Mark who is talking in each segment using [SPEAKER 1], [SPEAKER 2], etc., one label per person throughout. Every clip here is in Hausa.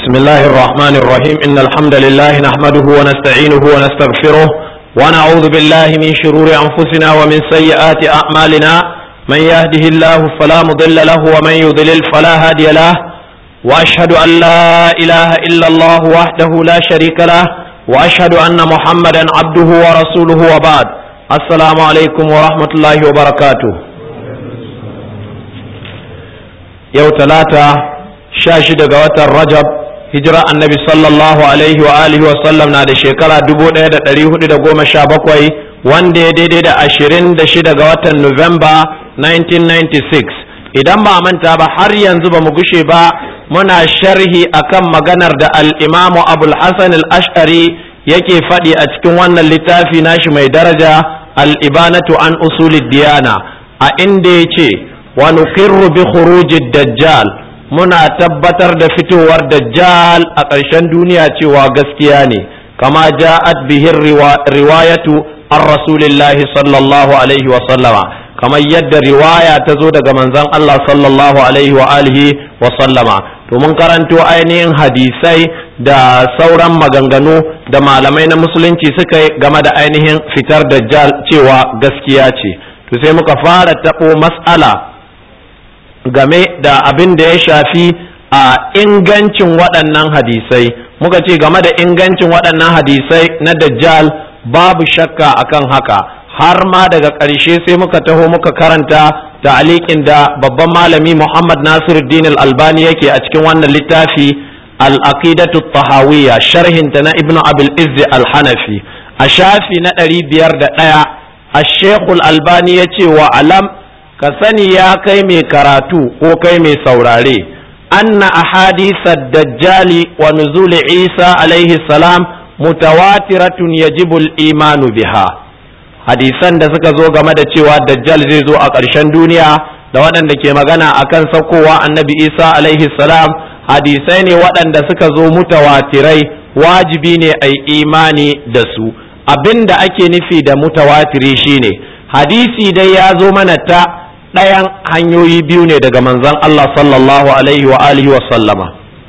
[SPEAKER 1] بسم الله الرحمن الرحيم إن الحمد لله نحمده ونستعينه ونستغفره ونعوذ بالله من شرور أنفسنا ومن سيئات أعمالنا من يهده الله فلا مضل له ومن يضلل فلا هادي له وأشهد أن لا إله إلا الله وحده لا شريك له وأشهد أن محمدا عبده ورسوله وبعد السلام عليكم ورحمة الله وبركاته يوم ثلاثة شاشد قوات الرجب hijira annabi sallallahu alaihi wa alihi wa sallam na da shekara 1417 wanda ya daidai da 26 ga watan Nuwamba 1996 idan ba manta ba har yanzu ba mu gushe ba muna sharhi akan maganar da al-imamu abul hasan al-ash'ari yake faɗi a cikin wannan littafi nashi mai daraja al-ibanatu an usulid diyana a inda ya ce wa nuqirru bi khurujid dajjal muna tabbatar da fitowar dajjal a ƙarshen duniya cewa gaskiya ne kama ja'at bihin riwayatu an rasulillahi sallallahu alaihi wa sallama kamar yadda riwaya ta zo daga manzon Allah sallallahu alaihi wa alihi wa sallama to mun karanto ainihin hadisai da sauran maganganu da malamai na musulunci suka yi game da ainihin fitar dajjal cewa gaskiya ce to sai muka fara taɓo mas'ala game da abin da ya shafi a ingancin waɗannan hadisai muka ce game da ingancin waɗannan hadisai na dajjal babu shakka akan haka har ma daga ƙarshe sai muka taho muka karanta ta'aliƙin da babban malami Muhammad Nasiruddin al-Albani yake a cikin wannan littafi al-aqidatu tahawiyya sharhinta na Ibn Abil Izz al-Hanafi a shafi na ɗari biyar da ɗaya الشيخ الألباني يتي وعلم ka sani ya kai mai karatu ko kai mai saurare anna ahadisa dajjali wa nuzuli isa alaihi salam mutawatiratun yajibu imanu biha hadisan da suka zo game da cewa dajjal zai zo a ƙarshen duniya da waɗanda ke magana akan saukowa annabi isa alaihi salam hadisai ne waɗanda suka zo mutawatirai wajibi ne a imani da su abin da ake nufi da mutawatiri shine hadisi dai ya zo mana ta ɗayan hanyoyi biyu ne daga manzon Allah sallallahu alaihi wa alihi wa sallama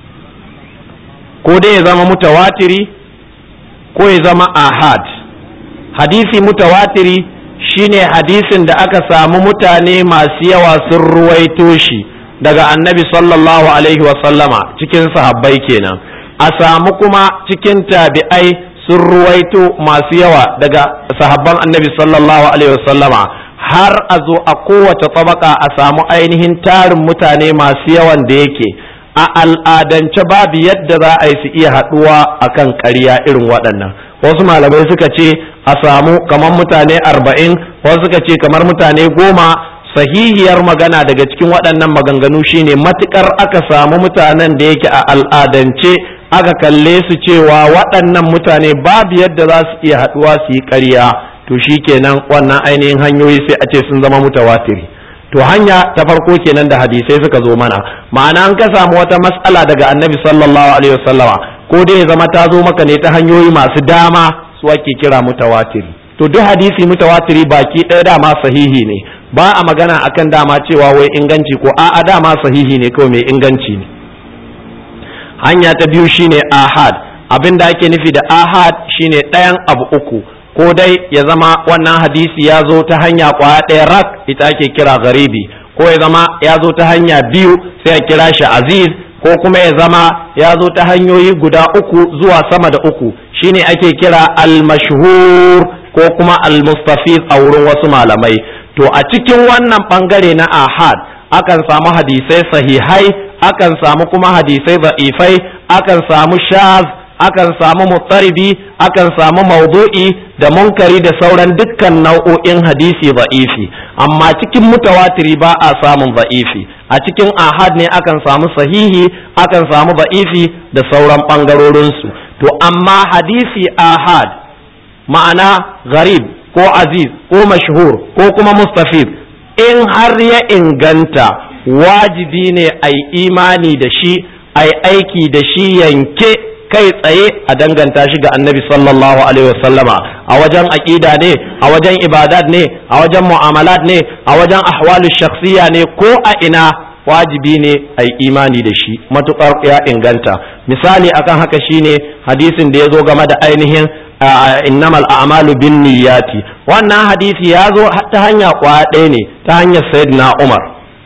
[SPEAKER 1] ko dai ya zama mutawatiri ko ya zama ahad hadisi mutawatiri shine hadisin da aka samu mutane masu yawa sun ruwaito shi daga annabi sallallahu alaihi wa sallama cikin sahabbai kenan a samu kuma cikin tabi'ai sun ruwaito masu yawa daga sahabban annabi sallallahu alaihi wa sallama har a zo a kowace tabaka a samu ainihin tarin mutane masu yawan da yake a al'adance babu yadda za a yi su iya haɗuwa a kan ƙarya irin waɗannan wasu malamai suka ce a samu kamar mutane arba'in wasu suka ce kamar mutane goma sahihiyar magana daga cikin waɗannan maganganu shine matukar aka samu mutanen da yake a al'adance aka kalle su cewa waɗannan mutane babu yadda za su iya haɗuwa su yi ƙarya to shi kenan wannan ainihin hanyoyi sai a ce sun zama mutawatiri to hanya ta farko kenan da hadisai suka zo mana ma'ana an ka samu wata matsala daga annabi sallallahu alaihi wasallama ko dai ya zama ta zo maka ne ta hanyoyi masu dama su ake kira mutawatiri to duk hadisi mutawatiri baki ɗaya dama sahihi ne ba a magana akan dama cewa wai inganci ko a'a dama sahihi ne kawai mai inganci ne hanya ta biyu shine ahad abin da ake nufi da ahad shine ɗayan abu uku ko dai ya zama wannan hadisi ya zo ta hanya kwaya ɗaya rak ita ake kira garibi ko ya zama ya zo ta hanya biyu sai a kira shi aziz ko kuma ya zama ya zo ta hanyoyi guda uku zuwa sama da uku shine ake kira al-mashhur ko kuma al-mustafiz a wurin wasu malamai to a cikin wannan bangare na ahad akan samu hadisai sahihai akan samu kuma hadisai za'ifai akan samu shaz akan samu mutsaribi akan samu maudu'i da munkari da sauran dukkan nau'o'in hadisi za'ifi amma cikin mutawatiri ba a samun za'ifi a cikin ahad ne akan samu sahihi akan samu za'ifi da sauran ɓangarorinsu to amma hadisi ahad ma'ana gharib ko aziz ko mashhur ko kuma mustafid in har ya inganta wajibi ne a imani da shi a aiki da shi yanke kai tsaye a danganta shi ga annabi sallallahu alaihi wasallama a wajen aqida ne a wajen ibadat ne a wajen mu'amalat ne a wajen ahwalu shakhsiya ne ko a ina wajibi ne a yi imani da shi matukar ya inganta misali akan haka shine hadisin da ya zo game da ainihin innamal a'malu bin niyyati wannan hadisi ya zo ta hanya ɗaya ne ta hanyar sayyidina Umar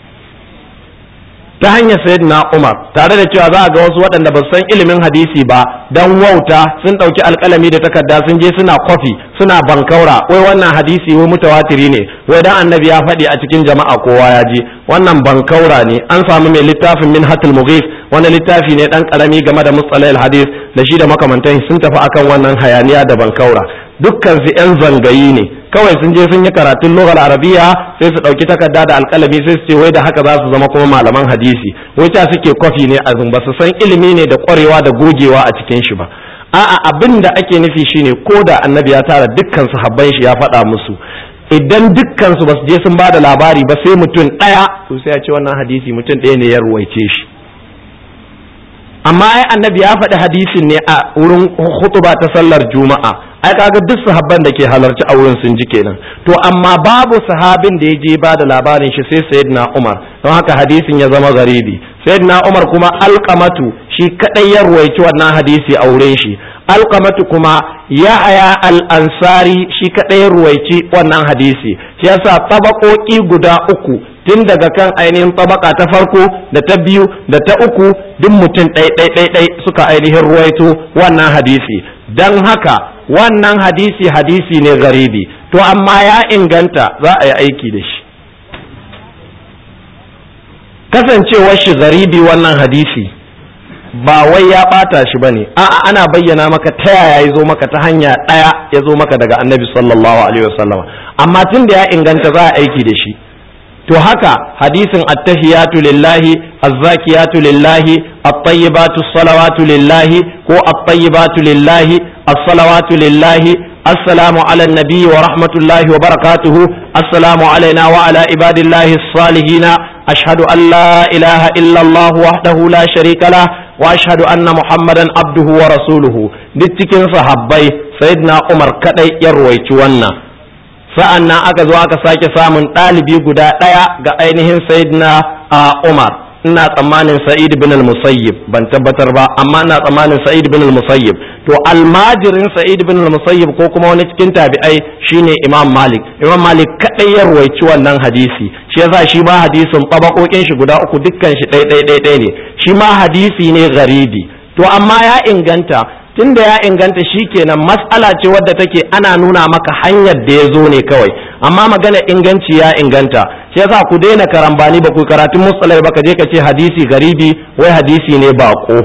[SPEAKER 1] ta hanyar sayyidina Umar tare da cewa za a ga wasu waɗanda ba san ilimin hadisi ba dan wauta sun ɗauki alƙalami da takarda sun je suna kwafi suna bankaura wai wannan hadisi wai mutawatiri ne wai dan annabi ya faɗi a cikin jama'a kowa ya ji wannan bankaura ne an samu mai littafin min hatul mughis wani littafi ne dan karami game da mustalahil hadis da shi da makamantan sun tafi akan wannan hayaniya da bankaura dukkan su yan zangayi ne kawai sun je sun yi karatun lughar arabiya sai su dauki takarda da alkalami sai su ce wai da haka za su zama kuma malaman hadisi wai ta suke kwafi ne a ba su san ilimi ne da kwarewa da gogewa a cikin shi ba a'a abin da ake nufi shine ko da annabi ya tara dukkan sahabban shi ya faɗa musu idan dukkan su basu je sun ba da labari ba sai mutum ɗaya to sai ya ce wannan hadisi mutum ɗaya ne ya ruwaice shi amma ai annabi ya faɗi hadisin ne a wurin hutuba ta sallar juma'a ai kaga duk sahabban da ke halarci a wurin sun ji kenan to amma babu sahabin da ya je ba da labarin shi sai sayyidina umar don haka hadisin ya zama garibi sayyidina umar kuma alqamatu shi kadai ya ruwaici wannan hadisi a wurin shi alqamatu kuma yahaya al-ansari shi kadai ya ruwaici wannan hadisi shi yasa tabakoki guda uku tun daga kan ainihin tabaka ta farko da ta biyu da ta uku duk mutum ɗai suka ainihin ruwaito wannan hadisi don haka wannan hadisi hadisi ne garibi to amma ya inganta za a yi aiki da shi kasancewar shi garibi wannan hadisi ba wai ya ɓata shi ba ne a'a ana bayyana maka ta yaya ya zo maka ta hanya ɗaya ya zo maka daga annabi sallallahu alaihi wasallam amma tun da ya inganta za a aiki da shi to haka hadisin attahiyatu lillahi azzakiyatu lillahi at-tayyibatu salawatu lillahi ko at-tayyibatu lillahi as-salawatu lillahi assalamu ala nabiyyi wa rahmatullahi wa barakatuhu assalamu alaina wa ala ibadillahi as-salihin ashhadu an la ilaha illa Allah wahdahu la sharika lah wa ashhadu anna muhammadan abduhu wa rasuluhu duk cikin sahabbai sayyidina Umar kadai ya ruwaici wannan sa'an nan aka zo aka sake samun ɗalibi guda ɗaya ga ainihin sayyidina a Umar ina tsammanin Sa'id bin al-Musayyib ban tabbatar ba amma ina tsammanin Sa'id bin al-Musayyib to almajirin Sa'id bin al-Musayyib ko kuma wani cikin tabi'ai shine Imam Malik Imam Malik kadai ya ruwaici wannan hadisi shi yasa shi ma hadisin tabakokin shi guda uku dukkan shi ɗai ɗai ɗai ne shi ma hadisi ne garibi to amma ya inganta tunda ya inganta shi kenan mas'ala ce wadda take ana nuna maka hanyar da ya zo ne kawai amma magana inganci ya inganta shi yasa ku daina karambani ba ku karatun musalai ba ka je ka ce hadisi garibi wai hadisi ne bako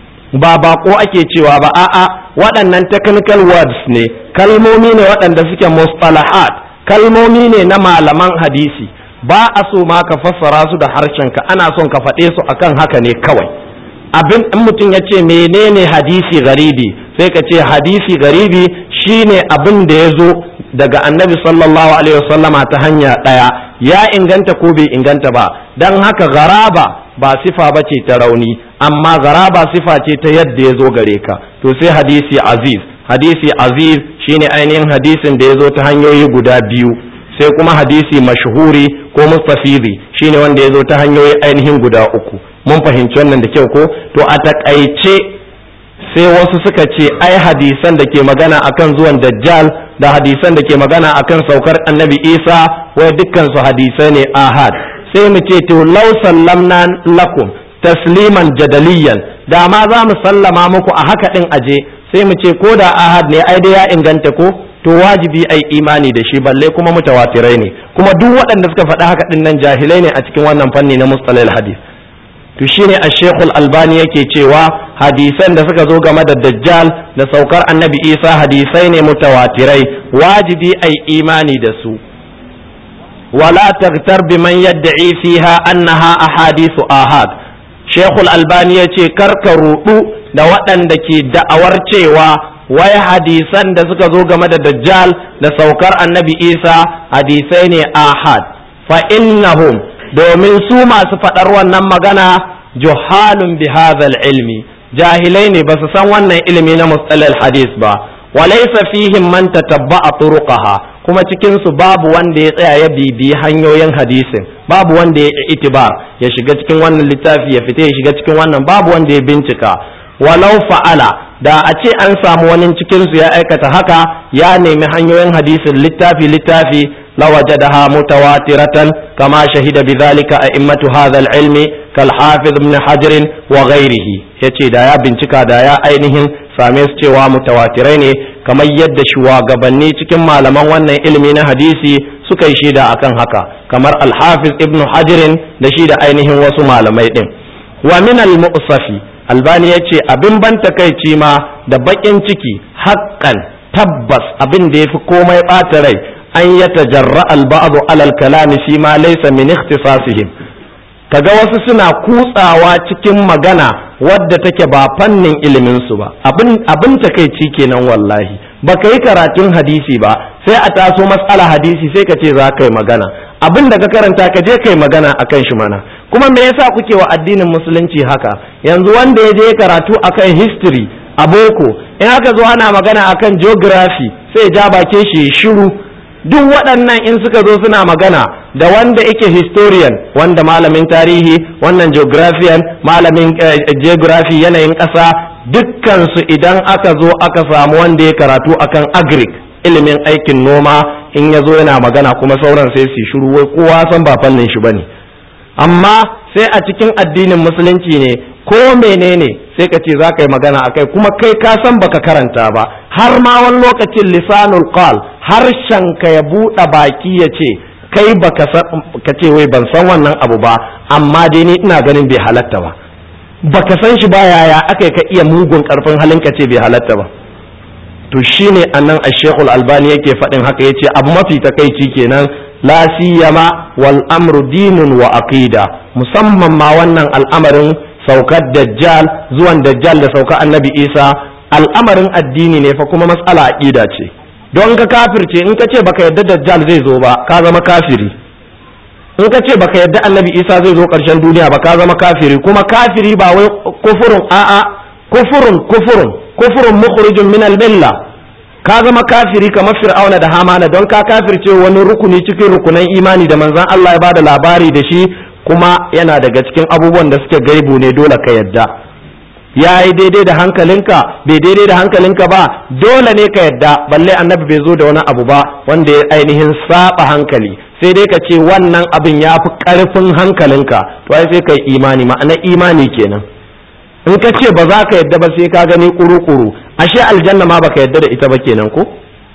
[SPEAKER 1] ba bako ake cewa ba a'a waɗannan technical words ne kalmomi ne waɗanda suke mustalahat kalmomi ne na malaman hadisi ba a so ma ka fassara su da harshenka ana son ka faɗe su akan haka ne kawai abin in mutum ya ce menene hadisi garibi sai ka ce hadisi garibi shine abin da ya zo daga annabi sallallahu alaihi wasallama ta hanya ɗaya ya inganta ko bai inganta ba don haka garaba ba sifa ba ce ta rauni amma garaba sifa ce ta yadda ya zo gare ka to sai hadisi aziz hadisi aziz shine ainihin hadisin da ya zo ta hanyoyi guda biyu sai kuma hadisi mashhuri ko mustafidi shine wanda ya zo ta hanyoyi ainihin guda uku mun fahimci wannan da kyau ko to a takaice sai wasu suka ce ai hadisan da ke magana akan zuwan dajjal da hadisan da ke magana akan saukar annabi isa wai dukkan su hadisai ne ahad sai mu ce to law sallamna lakum tasliman jadaliyan da ma za mu sallama muku a haka din aje sai mu ce ko da ahad ne ai dai ya inganta ko to wajibi ai imani da shi balle kuma mutawatirai ne kuma duk waɗanda suka faɗi haka din nan jahilai ne a cikin wannan fanni na mustalil hadis to shine a shekul albani yake cewa hadisan da suka zo game da dajjal da saukar annabi isa hadisai ne mutawatirai wajibi ai imani da su wala tagtar biman yadda'i fiha annaha ahadithu ahad shekul albani ya ce karka rudu da waɗanda ke da'awar cewa wai hadisan da suka zo game da dajjal da saukar annabi isa hadisai ne ahad fa innahum domin su masu faɗar wannan magana juhalun bi hadhal ilmi jahilai ne ba su san wannan ilimi na mustalal hadis ba walaysa fihim man tatabba'a turuqaha kuma cikin su babu wanda ya tsaya ya bibi hanyoyin hadisin babu wanda ya itibar ya shiga cikin wannan littafi ya fita ya shiga cikin wannan babu wanda ya bincika walau fa'ala da a ce an samu wani cikinsu ya aikata haka ya nemi hanyoyin hadisin littafi littafi لوجدها متواترة كما شهد بذلك أئمة هذا العلم كالحافظ ابن حجر وغيره yace da ya bincika da ya ainihin same su cewa mutawatirai ne kamar yadda shugabanni cikin malaman wannan ilimi na hadisi suka yi shaida akan haka kamar alhafiz ibn hajirin da shi da ainihin wasu malamai din wa min al-mu'safi albani yace abin ban takaici ma da bakin ciki haƙƙan tabbas abin da yafi komai ɓata rai an ya tajarra alba'adu alal kalami fi ma laysa min ikhtisasihim kaga wasu suna kutsawa cikin magana wadda take ba fannin ilimin su ba abin abin takeici kenan wallahi baka yi karatun hadisi ba sai a taso matsala hadisi sai ka ce za ka yi magana abin da ka karanta ka je kai magana akan shi mana kuma me yasa kuke wa addinin musulunci haka yanzu wanda ya je karatu akan history a boko in aka zo ana magana akan geography sai ja bakin shi shiru duk waɗannan in suka zo suna magana da wanda yake historian wanda malamin tarihi wannan geographian malamin geography yanayin ƙasa dukkansu idan aka zo aka samu wanda ya karatu akan agric ilimin aikin noma in ya zo yana magana kuma sauran sai su shiru wai kowa san ba fannin shi bane amma sai a cikin addinin musulunci ne ko menene sai ka ce za ka yi magana a kai kuma kai ka san baka karanta ba har ma wani lokacin lisanul qal harshen ka ya buɗe baki ya ce kai baka ka ce wai ban san wannan abu ba amma dai ni ina ganin bai halatta ba baka san shi ba yaya aka ka iya mugun karfin halin ka ce bai halatta ba to shine annan ashekul albani yake faɗin haka yace abu mafi takaici kenan la siyama wal amru dinun wa aqida musamman ma wannan al'amarin saukar dajjal zuwan dajjal da sauka annabi isa al'amarin addini ne fa kuma matsala aqida ce don ka kafirce in ka ce baka yadda dajjal zai zo ba ka zama kafiri in ka ce baka yadda annabi isa zai zo karshen duniya ba ka zama kafiri kuma kafiri ba wai kufurun a'a kufurun kufurun kufurun mukhrijun min al-milla ka zama kafiri kamar fir'auna da hamana don ka kafirce wani rukuni cikin rukunan imani da manzon Allah ya bada labari da shi kuma yana daga cikin abubuwan da suke gaibu ne dole ka yadda ya yi daidai da hankalinka bai daidai da hankalinka ba dole ne ka yadda balle annabi bai zo da wani abu ba wanda ya ainihin saba hankali sai dai ka ce wannan abin ya fi karfin hankalinka to ai sai ka yi imani ma'ana imani kenan in ka ce ba za ka yadda ba sai ka gani kuru-kuru ashe aljanna ma baka yadda da ita ba kenan ko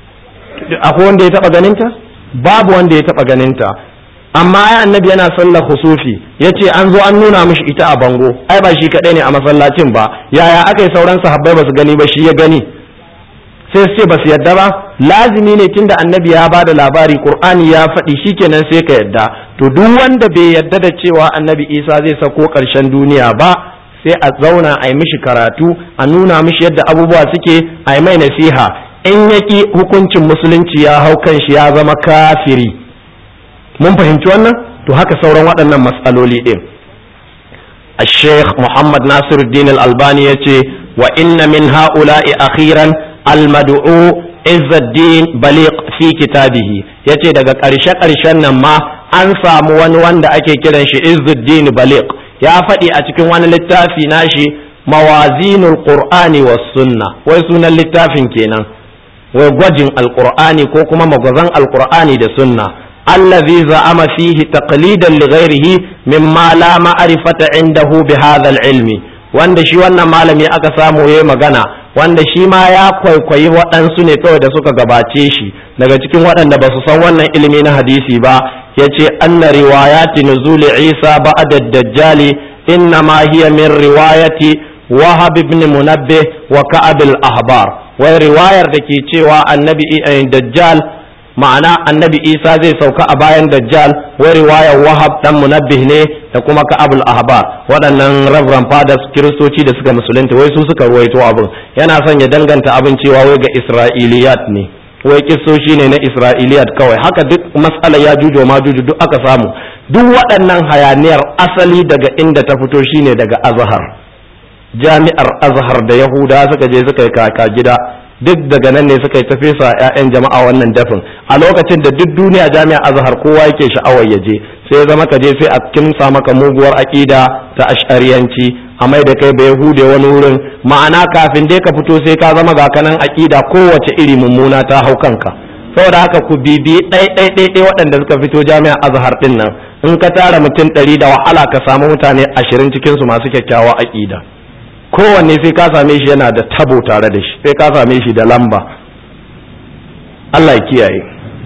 [SPEAKER 1] akwai wanda ya taba ganinta babu wanda ya taba ganinta amma ai annabi yana sallar husufi yace an zo an nuna mishi ita a bango ai ba shi kadai ne a masallacin ba yaya aka yi sauran sahabbai ba su gani ba shi ya gani sai su ce ba su yadda ba lazimi ne tunda annabi ya bada labari qur'ani ya faɗi shikenan sai ka yadda to duk wanda bai yadda da cewa annabi isa zai sako ƙarshen duniya ba sai a zauna a yi mishi karatu a nuna mishi yadda abubuwa suke a yi mai nasiha in yaki hukuncin musulunci ya hau kan shi ya zama kafiri mun fahimci wannan to haka sauran waɗannan matsaloli ɗin الشيخ محمد ناصر الدين الألباني يتي وإن من هؤلاء أخيرا المدعو عز الدين بليق في كتابه يتي daga ƙarshe ƙarshen nan ma an samu wani wanda ake kiran shi Izzuddin Baliq ya faɗi a cikin wani littafi nashi mawazinul qur'ani was sunna wai sunan littafin kenan wai gwajin alqur'ani ko kuma magwazan alqur'ani da sunna allazi za'ama fihi taqlidan li ghairihi mimma la ma'rifata indahu bi hadha ilmi wanda shi wannan malami aka samu yayi magana wanda shi ma ya kwaikwayi waɗansu ne kawai da suka gabace shi daga cikin waɗanda ba su san wannan ilimi na hadisi ba yace anna riwayati nuzuli isa ba'da ad-dajjali inna ma hiya min riwayati wahab ibn munabbih wa ka'ab al-ahbar wai riwayar da ke cewa annabi dajjal ma'ana annabi isa zai sauka a bayan dajjal wai riwayar wahab dan munabbih ne da kuma ka'ab al-ahbar waɗannan reverend fathers kiristoci da suka musulunta wai su suka ruwaito abin yana son ya danganta abin cewa wai ga isra'iliyat ne wai kissoshi ne na isra'iliyat kawai haka duk mas'ala ya jujo ma juju duk aka samu duk waɗannan hayaniyar asali daga inda ta fito shine daga azhar jami'ar azhar da yahuda suka je suka yi kaka gida duk daga nan ne suka yi tafesa 'ya'yan jama'a wannan dafin a lokacin da duk duniya jami'ar azhar kowa yake sha'awar ya je sai zama ka je sai a kimsa maka muguwar aƙida ta ash'ariyanci a mai da kai bai hude wani wurin ma'ana kafin dai ka fito sai ka zama ga kanan aƙida kowace iri mummuna ta hau kanka saboda haka ku bibi ɗai ɗai ɗai ɗai waɗanda suka fito jami'ar azhar ɗin nan in ka tara mutum ɗari da wahala ka samu mutane ashirin cikinsu masu kyakkyawa aƙida kowanne sai ka same shi yana da tabo tare da shi sai ka same shi da lamba Allah ya kiyaye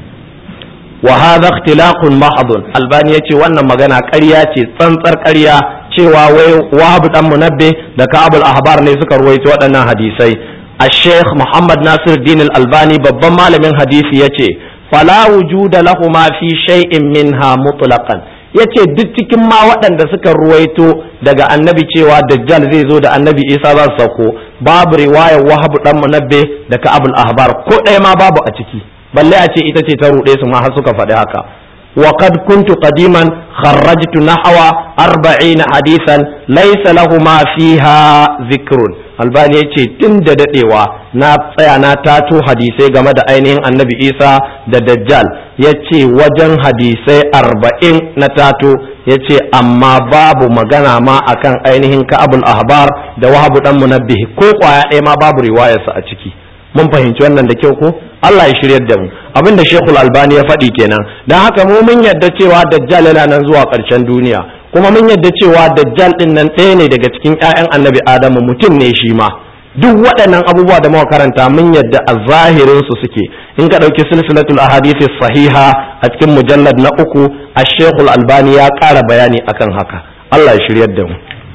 [SPEAKER 1] wa hadha ikhtilaqun mahdun albani yace wannan magana ƙarya ce tsantsar ƙarya cewa wai wahab dan munabbi da ka'abul ahbar ne suka ruwaito waɗannan hadisai الشيخ محمد ناصر الدين الألباني babban malamin hadisi yace fala wujuda lahuma fi shay'in minha mutlaqan yace duk cikin ma waɗanda suka ruwaito daga annabi cewa dajjal zai zo da annabi isa za su sauko babu riwayar wahabu dan munabbe da ka'abul ahbar ko ɗaya ma babu a ciki balle a ce ita ce ta ruɗe su ma har suka faɗi haka وقد كنت قديما خرجت نحو أربعين حديثا ليس لهما فيها ذكر albani ya ce tun da daɗewa na tsaya na tato hadisai game da ainihin annabi isa da dajjal ya ce wajen hadisai arba'in na tato ya ce amma babu magana ma akan ainihin ka'abul ahbar da wahabu dan munabbihi ko kwaya ɗaya ma babu riwayarsa a ciki mun fahimci wannan da kyau ko Allah ya shiryar da mu abin da Sheikhul Albani ya faɗi kenan dan haka mu mun yadda cewa Dajjal yana nan zuwa ƙarshen duniya kuma mun yadda cewa Dajjal din nan ɗaya ne daga cikin ƴaƴan Annabi Adamu mutum ne shi ma duk waɗannan abubuwa da muka karanta mun yadda a zahirin su suke in ka ɗauki silsilatul ahadithi sahiha a cikin mujallad na uku a Sheikhul Albani ya ƙara bayani akan haka Allah ya shiryar da mu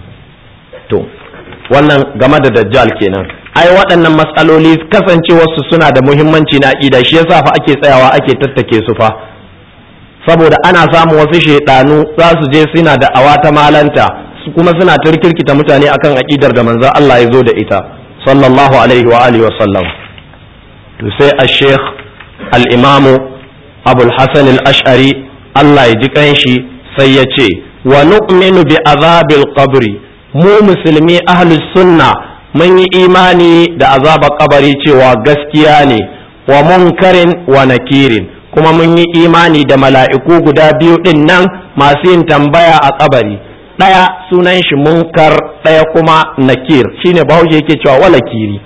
[SPEAKER 1] to wannan game da Dajjal kenan ai waɗannan matsaloli kasancewarsu suna da muhimmanci na aƙida shi yasa fa ake tsayawa ake tattake su fa saboda ana samun wasu shaidanu za su je suna da awa ta malanta kuma suna turkirkita mutane akan aƙidar da manzon Allah ya zo da ita sallallahu alaihi wa alihi wa sallam to sai al-sheikh al-imamu abul hasan al-ash'ari Allah ya ji kanshi sai ya ce wa nu'minu bi azabil qabri mu musulmi ahlus sunna mun yi imani da azabar kabari cewa gaskiya ne wa munkarin wa nakirin kuma mun yi imani da mala'iku guda biyu ɗin nan masu yin tambaya a kabari ɗaya sunan shi munkar ɗaya kuma nakir shine bahaushe yake cewa walakiri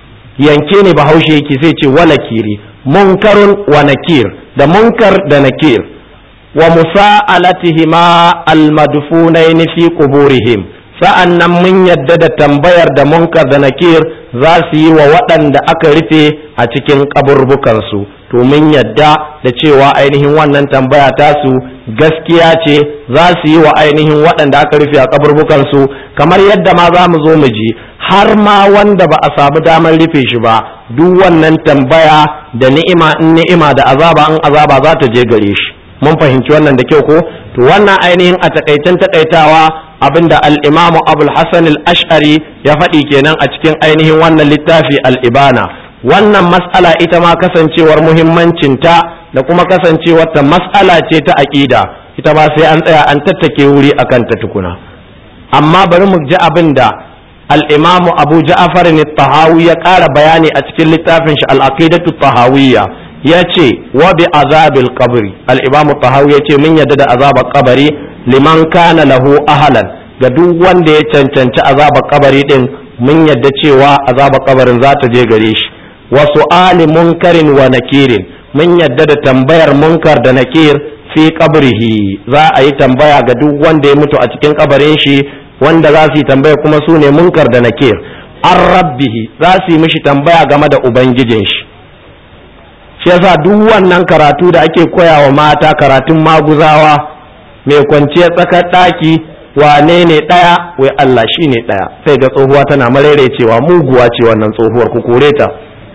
[SPEAKER 1] yanke ne bahaushe yake sai ce walakiri munkarun wa nakir da munkar da nakir wa musa'alatihima almadfunaini fi quburihim sa'an nan mun yadda da tambayar da munkar da nakir za su yi wa waɗanda aka rufe a cikin ƙaburbukansu to mun yadda da cewa ainihin wannan tambaya tasu gaskiya ce za su yi wa ainihin waɗanda aka rufe a ƙaburbukansu kamar yadda ma za mu zo mu ji har ma wanda ba a samu damar rufe shi ba duk wannan tambaya da ni'ima in ni'ima da azaba in azaba za ta je gare shi mun fahimci wannan da kyau ko to wannan ainihin a takaitan takaitawa abinda al-imamu abul hasan al-ash'ari ya faɗi kenan a cikin ainihin wannan littafi al-ibana wannan mas'ala ita ma kasancewar muhimmancinta da kuma kasancewar ta mas'ala ce ta aqida ita ba sai an tsaya an tattake wuri akan ta tukuna amma bari mu ji abinda al-imamu abu ja'far tahawi ya ƙara bayani a cikin littafin shi al-aqidatu tahawiyya ya ce wa bi azabil qabri al-imamu tahawi ya ce mun yadda da azabar kabari liman kana lahu ahalan ga duk wanda ya cancanci azabar kabari din mun yadda cewa azabar kabarin za ta je gare shi wa su'ali munkarin wa nakirin mun yadda da tambayar munkar da nakir fi qabrihi za a yi tambaya ga duk wanda ya mutu a cikin kabarin shi wanda za su yi tambaya kuma su ne munkar da nakir an rabbihi za su yi mishi tambaya game da ubangijin shi shi yasa duk wannan karatu da ake koyawa mata karatun maguzawa mai kwanciyar tsakar ɗaki wane ne ɗaya wai Allah shi ne ɗaya sai ga tsohuwa tana marere cewa muguwa ce wannan tsohuwar ku kore ta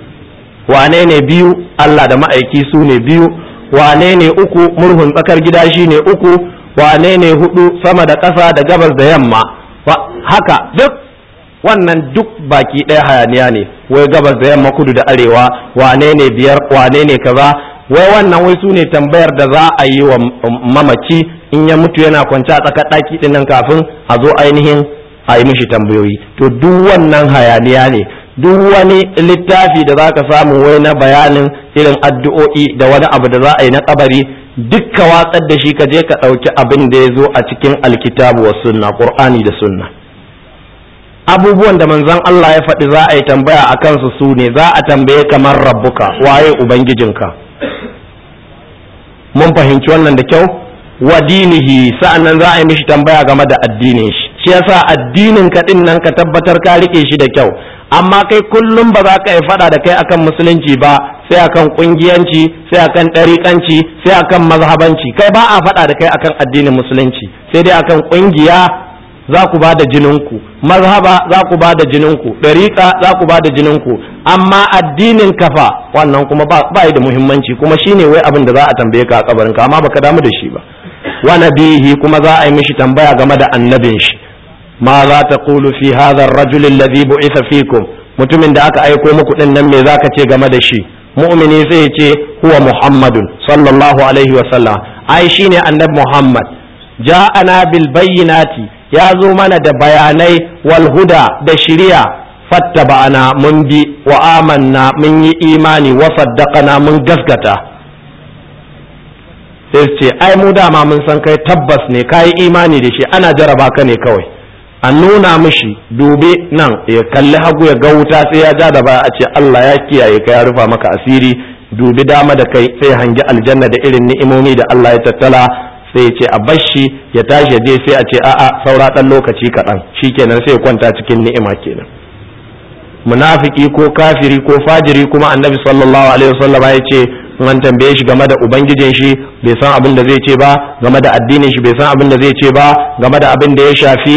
[SPEAKER 1] wane ne biyu Allah da ma'aiki su ne biyu wane ne uku murhun tsakar gida shi ne uku wane ne hudu sama da ƙasa da gabas da yamma haka duk wannan duk baki ɗaya hayaniya ne wai gabas da yamma kudu da arewa wane ne biyar wane ne kaza wai wannan wai su ne tambayar da za a yi wa mamaci in ya mutu yana kwance a tsakar ɗaki ɗin nan kafin a zo ainihin a yi mishi tambayoyi to duk wannan hayaniya ne duk wani littafi da za ka samu wai na bayanin irin addu'o'i da wani abu da za a yi na kabari dukka watsar da shi ka je ka ɗauki abin da ya zo a cikin alkitabu wa sunna qur'ani da sunna abubuwan da manzon Allah ya faɗi za a yi tambaya a kansu su ne za a tambaye kamar rabbuka waye ubangijinka mun fahimci wannan da kyau wa dinihi sa'annan za a yi mishi tambaya game da addinin shi shi yasa addinin ka din nan ka tabbatar ka rike shi da kyau amma kai kullum ba za ka yi fada da kai akan musulunci ba sai akan kungiyanci sai akan ɗariƙanci sai akan mazhabanci kai ba a fada da kai akan addinin musulunci sai dai akan kungiya za ku ba da jininku mazhaba za ku ba da jininku ɗariƙa za ku ba da jininku amma addinin kafa wannan kuma ba da muhimmanci kuma shine wai abin da za a tambaye ka a kabarinka amma baka damu da shi ba wa nabihi kuma za a yi mishi tambaya game da annabin shi ma za ta kulu fi hadha ar-rajul alladhi bu'itha fikum mutumin da aka aiko muku din nan me zaka ce game da shi mu'mini sai ya ce huwa muhammadun sallallahu alaihi wa sallam ai shine annabi muhammad ja'ana bil bayyinati ya zo mana da bayanai wal huda da shiriya fattaba'ana mun bi wa amanna mun yi imani wa saddaqana mun gaskata sai su ce ai mu dama mun san kai tabbas ne kayi imani da shi ana jaraba ka ne kawai a nuna mishi dube nan ya kalli hagu ya ga wuta sai ya ja da baya a ce Allah ya kiyaye ka ya rufa maka asiri dubi dama da kai sai hangi aljanna da irin ni'imomi da Allah ya tattala sai ya ce a bashi ya tashi ya je sai a ce a'a saura dan lokaci kaɗan shikenan sai ya kwanta cikin ni'ima kenan munafiki ko kafiri ko fajiri kuma annabi sallallahu alaihi wasallam ya ce an tambaye shi game da ubangijin shi bai san abin da zai ce ba game da addinin shi bai san abin da zai ce ba game da abin da ya shafi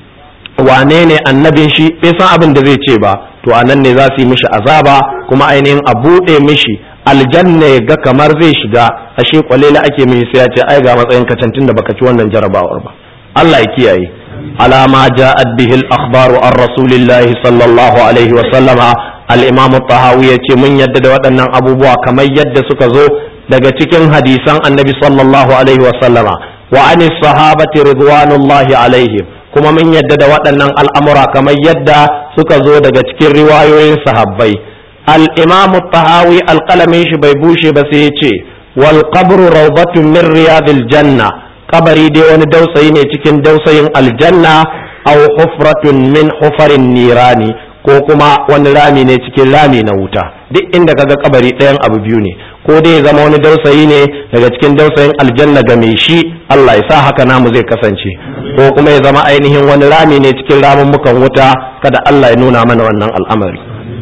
[SPEAKER 1] wane ne annabin shi bai san abin da zai ce ba to anan ne za su yi mishi azaba kuma ainihin a buɗe mishi aljanna ya ga kamar zai shiga ashe kwalela ake mishi sai ya ce ai ga matsayin kacantin da baka ci wannan jarabawar ba Allah ya kiyaye alama ja'at bihi al-akhbaru an rasulillahi sallallahu alaihi wa sallama al-imam tahawi yace mun yadda da waɗannan abubuwa kamar yadda suka zo daga cikin hadisan annabi sallallahu alaihi wa sallama wa anis sahabati ridwanullahi alaihim kuma mun yadda da waɗannan al'amura kamar yadda suka zo daga cikin riwayoyin sahabbai al-imam tahawi alƙalamin shi bai bushe ba sai ya ce wal qabru rawdatun min riyadil janna kabari dai wani dausayi ne cikin dausayin aljanna aw hufratun min hufarin nirani ko kuma wani rami ne cikin rami na wuta duk inda kaga kabari ɗayan abu biyu ne ko dai ya zama wani dausayi ne daga cikin dausayin aljanna ga mai shi Allah ya sa haka namu zai kasance ko kuma ya zama ainihin wani rami ne cikin ramummukan wuta kada Allah ya nuna mana wannan al'amari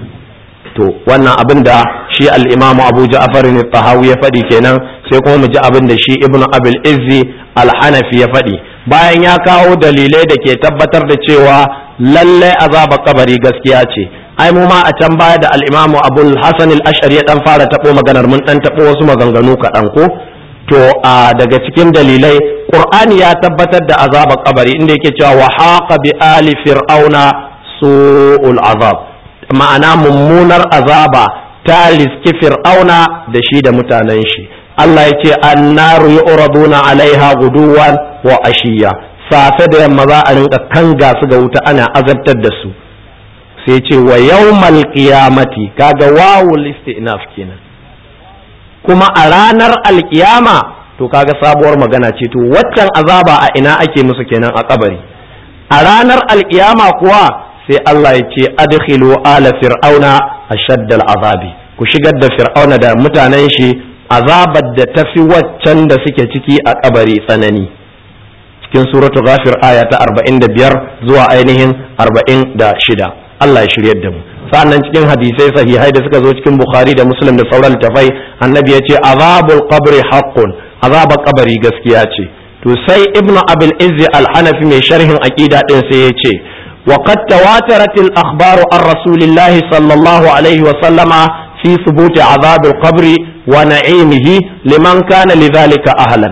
[SPEAKER 1] to wannan abin da shi al-imamu Abu Ja'far ne tahawi ya faɗi kenan sai kuma mu ji abin da shi Ibn Abil Izzi al-Hanafi ya faɗi bayan ya kawo dalilai da ke tabbatar da cewa lalle azaba kabari gaskiya ce ai mu ma a can baya da al-imamu Abu Hasan al-Ash'ari ya dan fara tabo maganar mun dan tabo wasu maganganu kaɗan ko to a daga cikin dalilai Qur'ani ya tabbatar da azaba kabari inda yake cewa wa haqa bi ali fir'auna su'ul azab ma'ana mummunar azaba ta liski fir'auna da shi da mutanen shi Allah ya ce annaru yu'raduna alaiha guduwan wa ashiya safe da yamma za a rinka kanga su ga wuta ana azabtar da su sai ce wa yawmal qiyamati kaga wawul istinaf kenan kuma a ranar alkiyama to kaga sabuwar magana ce to waccan azaba a ina ake musu kenan a kabari a ranar alkiyama kuwa sai Allah ya ce adkhilu ala fir'auna ashaddal azabi ku shigar da fir'auna da mutanen shi azabar da tafi waccan da suke ciki a kabari tsanani cikin suratu ghafir aya ta 45 zuwa ainihin 46 Allah ya shiryar da mu sa'annan cikin hadisai sahihai da suka zo cikin bukhari da muslim da sauran tafai annabi ya ce azabul qabri haqqun azabar kabari gaskiya ce to sai ibnu abil izzi al-hanafi mai sharhin aqida din sai ya ce وقد تواترت الأخبار عن رسول الله صلى الله عليه وسلم في ثبوت عذاب القبر ونعيمه لمن كان لذلك أهلا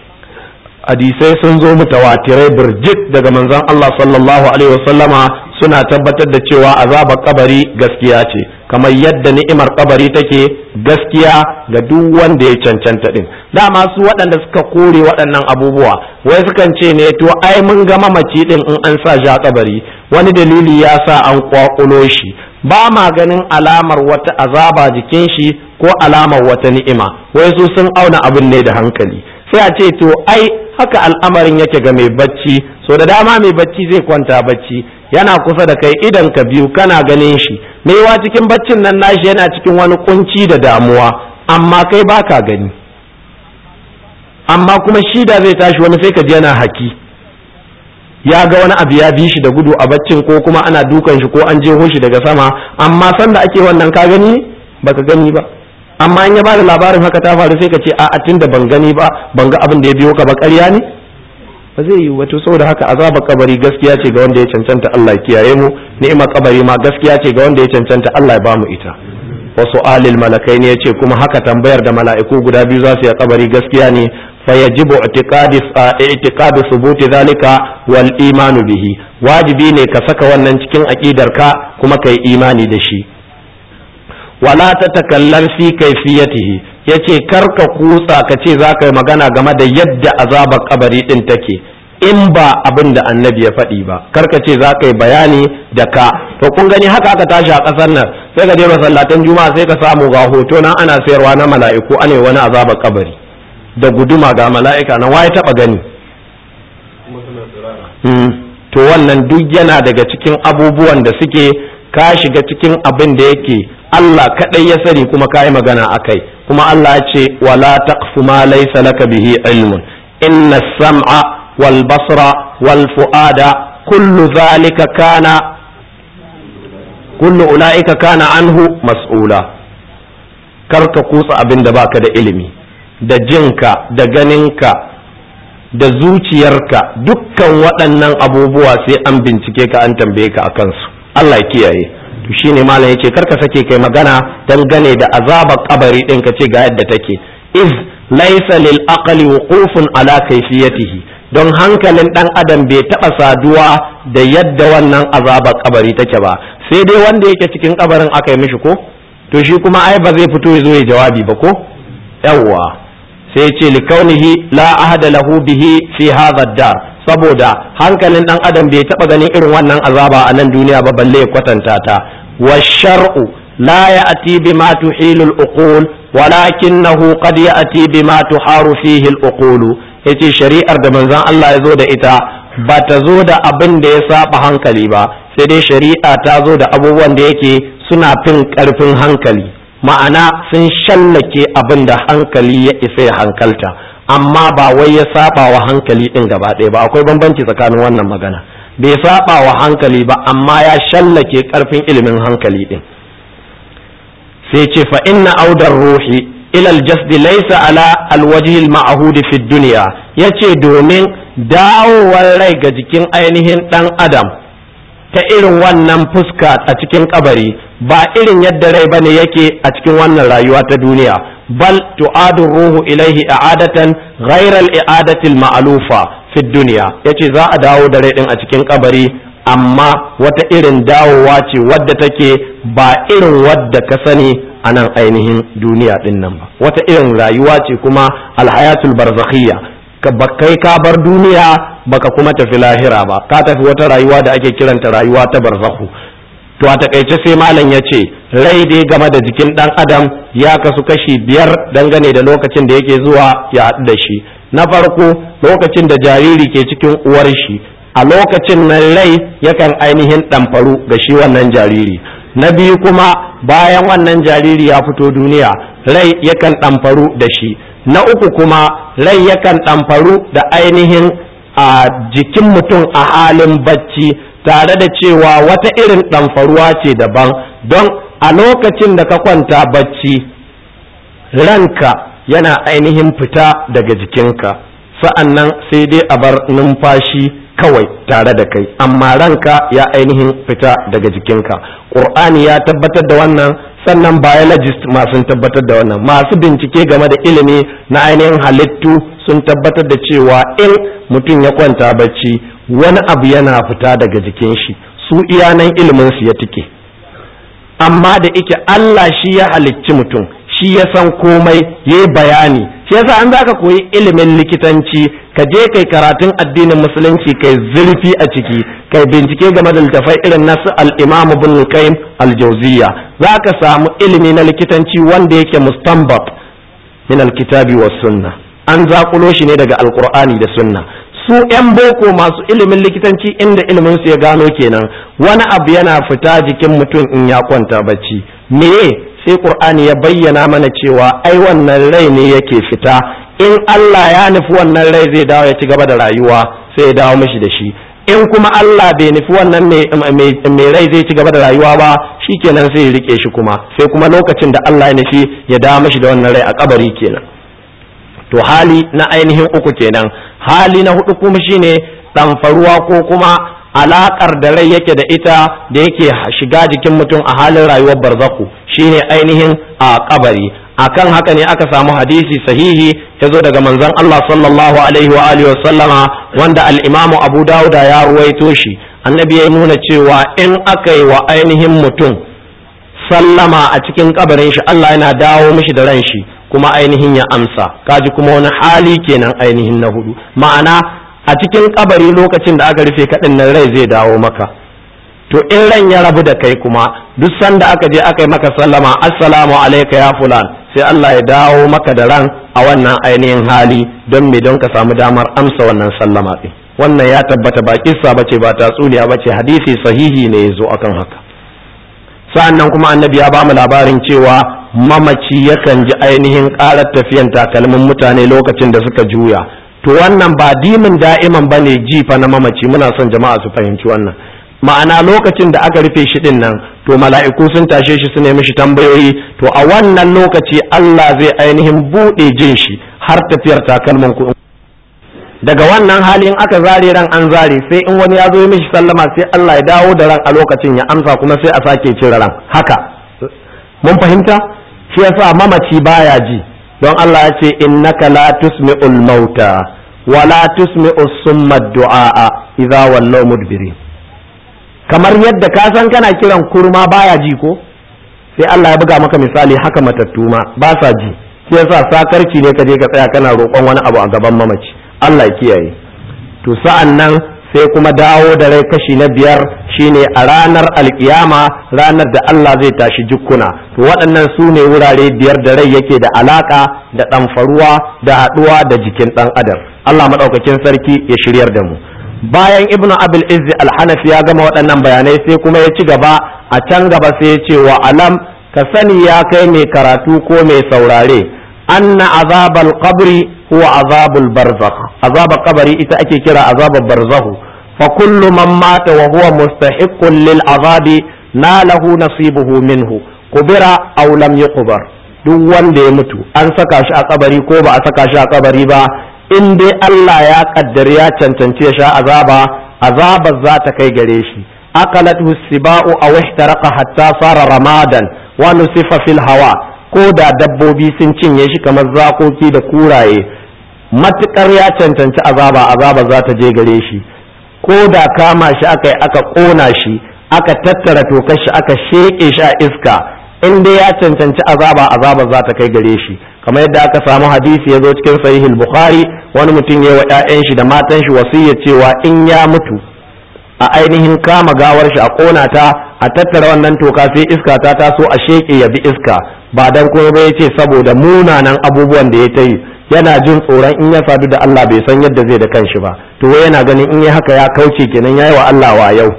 [SPEAKER 1] hadisai sun zo mutawatirai birjik daga manzon Allah sallallahu alaihi wasallama suna tabbatar da cewa azabar kabari gaskiya ce kamar yadda ni'imar kabari take gaskiya ga duk wanda ya cancanta din dama su waɗanda suka kore waɗannan abubuwa wai sukan ce ne to ai mun ga mamaci din in an sa shi a kabari wani dalili ya sa an kwakulo shi ba ma ganin alamar wata azaba jikin shi ko alamar wata ni'ima wai su sun auna abin ne da hankali sai a ce to ai haka al'amarin yake ga mai bacci so da dama mai bacci zai kwanta bacci yana kusa da kai idan ka biyu kana ganin shi maiwa cikin baccin nan nashi yana cikin wani kunci da damuwa amma kai baka gani amma kuma shi da zai tashi wani sai ka ji yana haki ya ga wani abu ya bi shi da gudu a baccin ko kuma ana dukan shi ko an jeho shi daga sama amma sanda ake wannan ka gani baka gani ba amma in ya bada labarin haka ta faru sai ka ce a'a tunda ban gani ba ban ga abin da ya biyo ka ba ƙarya ne ba zai yi wato saboda haka azabar kabari gaskiya ce ga wanda ya cancanta Allah ya kiyaye mu ni'imar kabari ma gaskiya ce ga wanda ya cancanta Allah ya bamu ita wasu alil malakai ne yace kuma haka tambayar da mala'iku guda biyu za su yi kabari gaskiya ne fa yajibu i'tiqadi i'tiqadu thubuti zalika wal imanu bihi wajibi ne ka saka wannan cikin aqidarka kuma kai imani da shi wala ta takallar fi kaifiyatihi yace kar ka kutsa ka ce za ka yi magana game da yadda azabar kabari din take in ba abin da annabi ya faɗi ba kar ka ce za ka yi bayani da ka to kun gani haka aka tashi a ƙasar nan sai ka je masallatan juma'a sai ka samu ga hoto nan ana sayarwa na mala'iku ane wani azabar kabari da guduma ga mala'ika nan waye taba gani to wannan duk yana daga cikin abubuwan da suke ka shiga cikin abin da yake Allah kaɗai ya sani kuma ka yi magana a kai kuma Allah ya ce wala taqfu ma laysa laka bihi ilmun inna sam'a wal basra wal fu'ada kullu zalika kana kullu ulaika kana anhu mas'ula kar ka kutsa abin da baka da ilimi da jinka da ganinka da zuciyarka dukkan waɗannan abubuwa sai an bincike ka an tambaye ka akan su Allah ya kiyaye to shine malam yace karka sake kai magana dangane da azabar kabari din ka ce ga yadda take iz laysa lil aqli wuqufun ala kayfiyatihi don hankalin dan adam bai taba saduwa da yadda wannan azabar kabari take ba sai dai wanda yake cikin kabarin aka yi mishi ko to shi kuma ai ba zai fito ya zo ya jawabi ba ko yawwa sai ce likaunihi la ahada lahu bihi fi hadha dar saboda hankalin dan adam bai taba ganin irin wannan azaba a nan duniya ba balle ya kwatanta ta wa shar'u la ya'ti bima tuhilu al-uqul walakinahu qad ya'ti bima tuharu fihi al-uqul yace shari'ar da manzon Allah ya zo da ita ba ta zo da abin da ya saba hankali ba sai dai shari'a ta zo da abubuwan da yake suna fin karfin hankali ma'ana sun shallake abin da hankali ya isa ya hankalta amma ba wai ya saba wa hankali din gaba ɗaya ba akwai bambanci tsakanin wannan magana bai saba wa hankali ba amma ya shallake karfin ilimin hankali din sai ce fa inna audar ruhi ila aljasdi laysa ala alwajhi alma'hud fi dunya yace domin dawowar rai ga jikin ainihin dan adam ta irin wannan fuska a cikin kabari ba irin yadda rai bane yake a cikin wannan rayuwa ta duniya bal tu'adu ruhu ilaihi i'adatan ghayra al-i'adati al-ma'lufa fi dunya yace za a dawo da rai din a cikin kabari amma wata irin dawowa ce wadda take ba irin wadda ka sani a nan ainihin duniya din nan ba wata irin rayuwa ce kuma alhayatul barzakhiyya ka kai ka bar duniya baka kuma tafi lahira ba ka tafi wata rayuwa da ake kiranta rayuwa ta barzakhu to a takaice sai malam ya ce rai dai game da jikin dan adam ya kasu kashi biyar dangane da lokacin da yake zuwa ya haɗu da shi na farko lokacin da jariri ke cikin uwar shi a lokacin nan rai yakan ainihin ɗamfaru ga shi wannan jariri na biyu kuma bayan wannan jariri ya fito duniya rai yakan ɗamfaru da shi na uku kuma rai yakan ɗamfaru da ainihin a jikin mutum a halin bacci tare da cewa wata irin ɗamfaruwa ce daban don a lokacin da ka kwanta bacci ranka yana ainihin fita daga jikinka sa'an nan sai dai a bar numfashi kawai tare da kai amma ranka ya ainihin fita daga jikinka ƙur'ani ya tabbatar da wannan sannan biologist masu tabbatar da wannan masu bincike game da ilimi na ainihin halittu sun tabbatar da cewa in mutum ya kwanta bacci wani abu yana fita daga jikin shi su iyanan ilimin su ya tike amma da ike Allah shi ya halicci mutum shi ya san komai ya bayani shi yasa an zaka koyi ilimin likitanci ka je kai karatun addinin musulunci kai zurfi a ciki kai bincike game da littafai irin nasu al-imam ibn qayyim al-jawziyya zaka samu ilimi na likitanci wanda yake mustanbat min al-kitabi was sunna an zakulo shi ne daga alqur'ani da sunna su 'yan boko masu ilimin likitanci inda ilimin su ya gano kenan wani abu yana fita jikin mutum in ya kwanta bacci meye sai qur'ani ya bayyana mana cewa ai wannan rai ne yake fita in Allah ya nufi wannan rai zai dawo ya ci gaba da rayuwa sai ya dawo mishi da shi in kuma Allah bai nufi wannan mai rai zai ci gaba da rayuwa ba shikenan sai ya rike shi kuma sai kuma lokacin da Allah ya nufi ya dawo mishi da wannan rai a kabari kenan to hali na ainihin uku kenan hali na hudu kuma shine ɗamfaruwa ko kuma alakar da rai yake da ita da yake shiga jikin mutum a halin rayuwar barzaku shine ainihin a kabari akan haka ne aka samu hadisi sahihi ya zo daga manzon Allah sallallahu alaihi wa alihi sallama wanda al-Imamu Abu Dawud ya ruwaito shi annabi ya nuna cewa in aka yi wa ainihin mutum sallama a cikin kabarin shi Allah yana dawo mishi da ran shi kuma ainihin ya amsa kaji kuma wani hali kenan ainihin na hudu ma'ana a cikin kabari lokacin da aka rufe kaɗin nan rai zai dawo maka to in ran ya rabu da kai kuma duk sanda aka je aka yi maka sallama assalamu alaika ya fulan sai Allah ya dawo maka da ran a wannan ainihin hali don me don ka samu damar amsa wannan sallama ɗin wannan ya tabbata ba kissa bace ba tatsuniya bace hadisi sahihi ne ya zo akan haka sa'annan kuma annabi ya ba mu labarin cewa mamaci yakan ji ainihin ƙarar tafiyan takalmin mutane lokacin da suka juya to wannan ba dimin da'iman bane jifa na mamaci muna son jama'a su fahimci wannan ma'ana lokacin da aka rufe shi din nan to mala'iku sun tashe shi su nemi shi tambayoyi to a wannan lokaci Allah zai ainihin buɗe jin shi har tafiyar takalmin ku daga wannan halin aka zare ran an zare sai in wani ya zo mishi sallama sai Allah ya dawo da ran a lokacin ya amsa kuma sai a sake cire ran haka mun fahimta shi yasa mamaci baya ji don Allah ya ce innaka la tusmi'ul mauta wa la tusmi'us summa du'a idza wallaw mudbirin kamar yadda ka san kana kiran kurma baya ji ko sai Allah ya buga maka misali haka matattu ma ba sa ji shi yasa sakarci ne ka je ka tsaya kana roƙon wani abu a gaban mamaci Allah ya kiyaye to sa'an nan sai kuma dawo da rai kashi na biyar shine a ranar alkiyama ranar da Allah zai tashi jukkuna to waɗannan su ne wurare biyar da rai yake da alaka da ɗamfaruwa da haɗuwa da jikin ɗan adam Allah maɗaukakin sarki ya shiryar da mu bayan ibnu abil izzi alhanafi ya gama waɗannan bayanai sai kuma ya ci gaba a can gaba sai ya ce wa alam ka sani ya kai mai karatu ko mai saurare anna azabal qabri huwa azabul barzakh azabal qabri ita ake kira azabul barzakh fa kullu man mata wa huwa mustahiqqun lil azabi nalahu nasibuhu minhu kubira aw lam yuqbar duk wanda ya mutu an saka shi a kabari ko ba a saka shi a kabari ba in dai Allah ya kaddari ya cancanci ya sha azaba azabar za ta kai gare shi akalathu siba'u aw ihtaraqa hatta sara ramadan wa nusifa fil hawa ko da dabbobi sun cinye shi kamar zakoki da kuraye matukar ya cancanci azaba azaba za ta je gare shi ko da kama shi aka yi aka kona shi aka tattara tokar shi aka sheƙe shi a iska in dai ya cancanci azaba azaba za ta kai gare shi kamar yadda aka samu hadisi ya zo cikin sahihul bukhari wani mutum ya wa 'ya'yan shi da matan shi wasiyya cewa in ya mutu a ainihin kama gawar shi a kona ta a tattara wannan toka sai iska ta taso a sheke ya bi iska ba dan kuma ba yace saboda munanan abubuwan da ya ta yi yana jin tsoron in ya sadu da Allah bai san yadda zai da kanshi ba to wai yana ganin in ya haka ya kauce kenan yayi wa Allah wa yau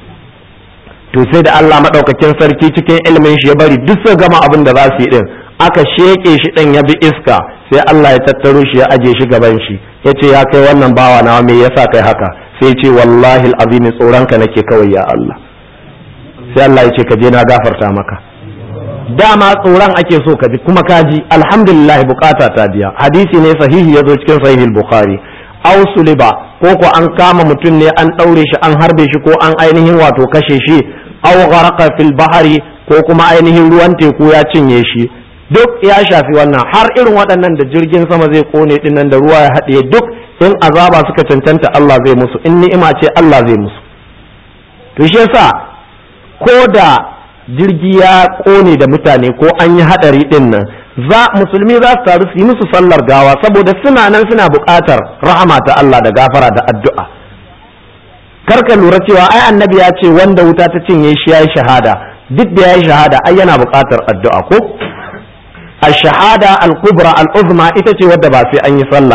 [SPEAKER 1] to sai da Allah madaukakin sarki cikin ilimin shi ya bari duk su gama abin da za su yi din aka sheke shi din ya bi iska sai Allah ya tattaro shi ya aje shi gaban shi yace ya kai wannan bawa nawa me yasa kai haka sai ce wallahi al'azimi tsoronka nake kawai ya Allah sai Allah ya ce ka je na gafarta maka dama tsoron ake so ka ji kuma ka ji alhamdulillah bukata ta biya hadisi ne sahihi ya zo cikin sahihul bukhari aw suliba ko ko an kama mutum ne an daure shi an harbe shi ko an ainihin wato kashe shi aw gharaqa fil bahri ko kuma ainihin ruwan teku ya cinye shi duk ya shafi wannan har irin waɗannan da jirgin sama zai kone dinnan da ruwa ya haɗe duk in azaba suka cancanta Allah zai musu in ni'ima ce Allah zai musu to shi yasa ko da jirgi ya kone da mutane ko an yi hadari din nan za musulmi za su taru su yi musu sallar gawa saboda suna nan suna buƙatar rahama ta Allah da gafara da addu'a karka lura cewa ai annabi ya ce wanda wuta ta cinye shi yayi shahada duk da yayi shahada ai yana buƙatar addu'a ko الشهادة الكبرى العظمى ita ce wadda ba sai an yi sallah ba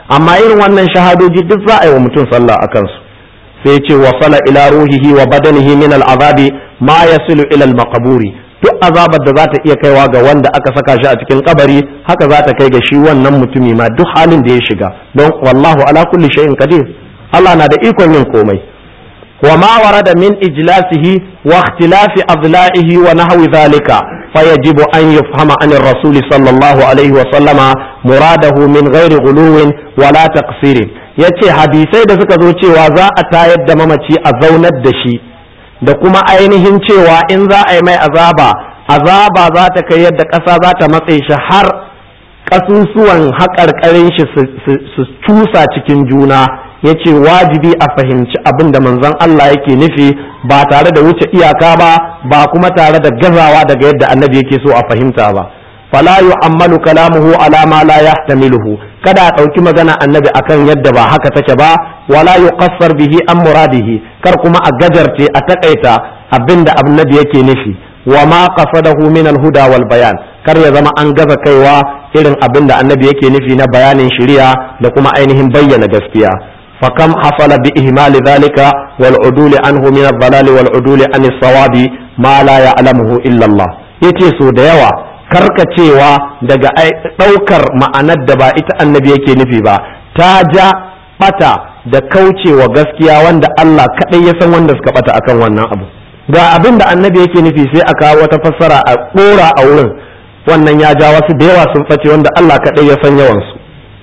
[SPEAKER 1] amma irin wannan shahadoji duk za a yi wa mutum sallah a kansu sai ce wa sala ila ruhihi wa badanihi min al'azabi ma yasilu ila al-maqburi duk azabar da za ta iya kaiwa ga wanda aka saka shi a cikin kabari haka za ta kai ga shi wannan mutumi ma duk halin da ya shiga don wallahu ala kulli shay'in qadir Allah na da ikon yin komai wa ma warada min ijlasihi wa ikhtilafi adla'ihi wa nahwi dhalika fayajibu an yufhama an ar-rasul sallallahu alaihi wa sallama muradahu min ghairi ghuluwin wala taqsirin yace hadisai da suka zo cewa za a tayar da mamaci a zaunar da shi da kuma ainihin cewa in za a yi mai azaba azaba za ta kai yadda ƙasa za ta matse shi har ƙasusuwan haƙarƙarin shi su cusa cikin juna ya ce wajibi a fahimci abin da manzon Allah yake nufi ba tare da wuce iyaka ba ba kuma tare da gazawa daga yadda annabi yake so a fahimta ba fala yu'ammalu kalamuhu ala ma la yahtamiluhu kada a ɗauki magana annabi akan yadda ba haka take ba wala yuqassar bihi an muradihi kar kuma a gajarce a takaita abinda annabi yake nufi wa ma qasadahu min al-huda wal bayan kar ya zama an gaza kaiwa irin abinda annabi yake nufi na bayanin shari'a da kuma ainihin bayyana gaskiya فكم حصل بإهمال ذلك والعدول عنه من الضلال والعدول عن الصواب ما لا يعلمه إلا الله yace so da yawa karkacewa daga ɗaukar ma'anar da ba ita annabi yake nufi ba ta ja bata da kaucewa gaskiya wanda Allah kaɗai ya san wanda suka bata akan wannan abu ga abin da annabi yake nufi sai a kawo wata fassara a ɗora a wurin wannan ya ja wasu da yawa sun face wanda Allah kaɗai ya san yawansu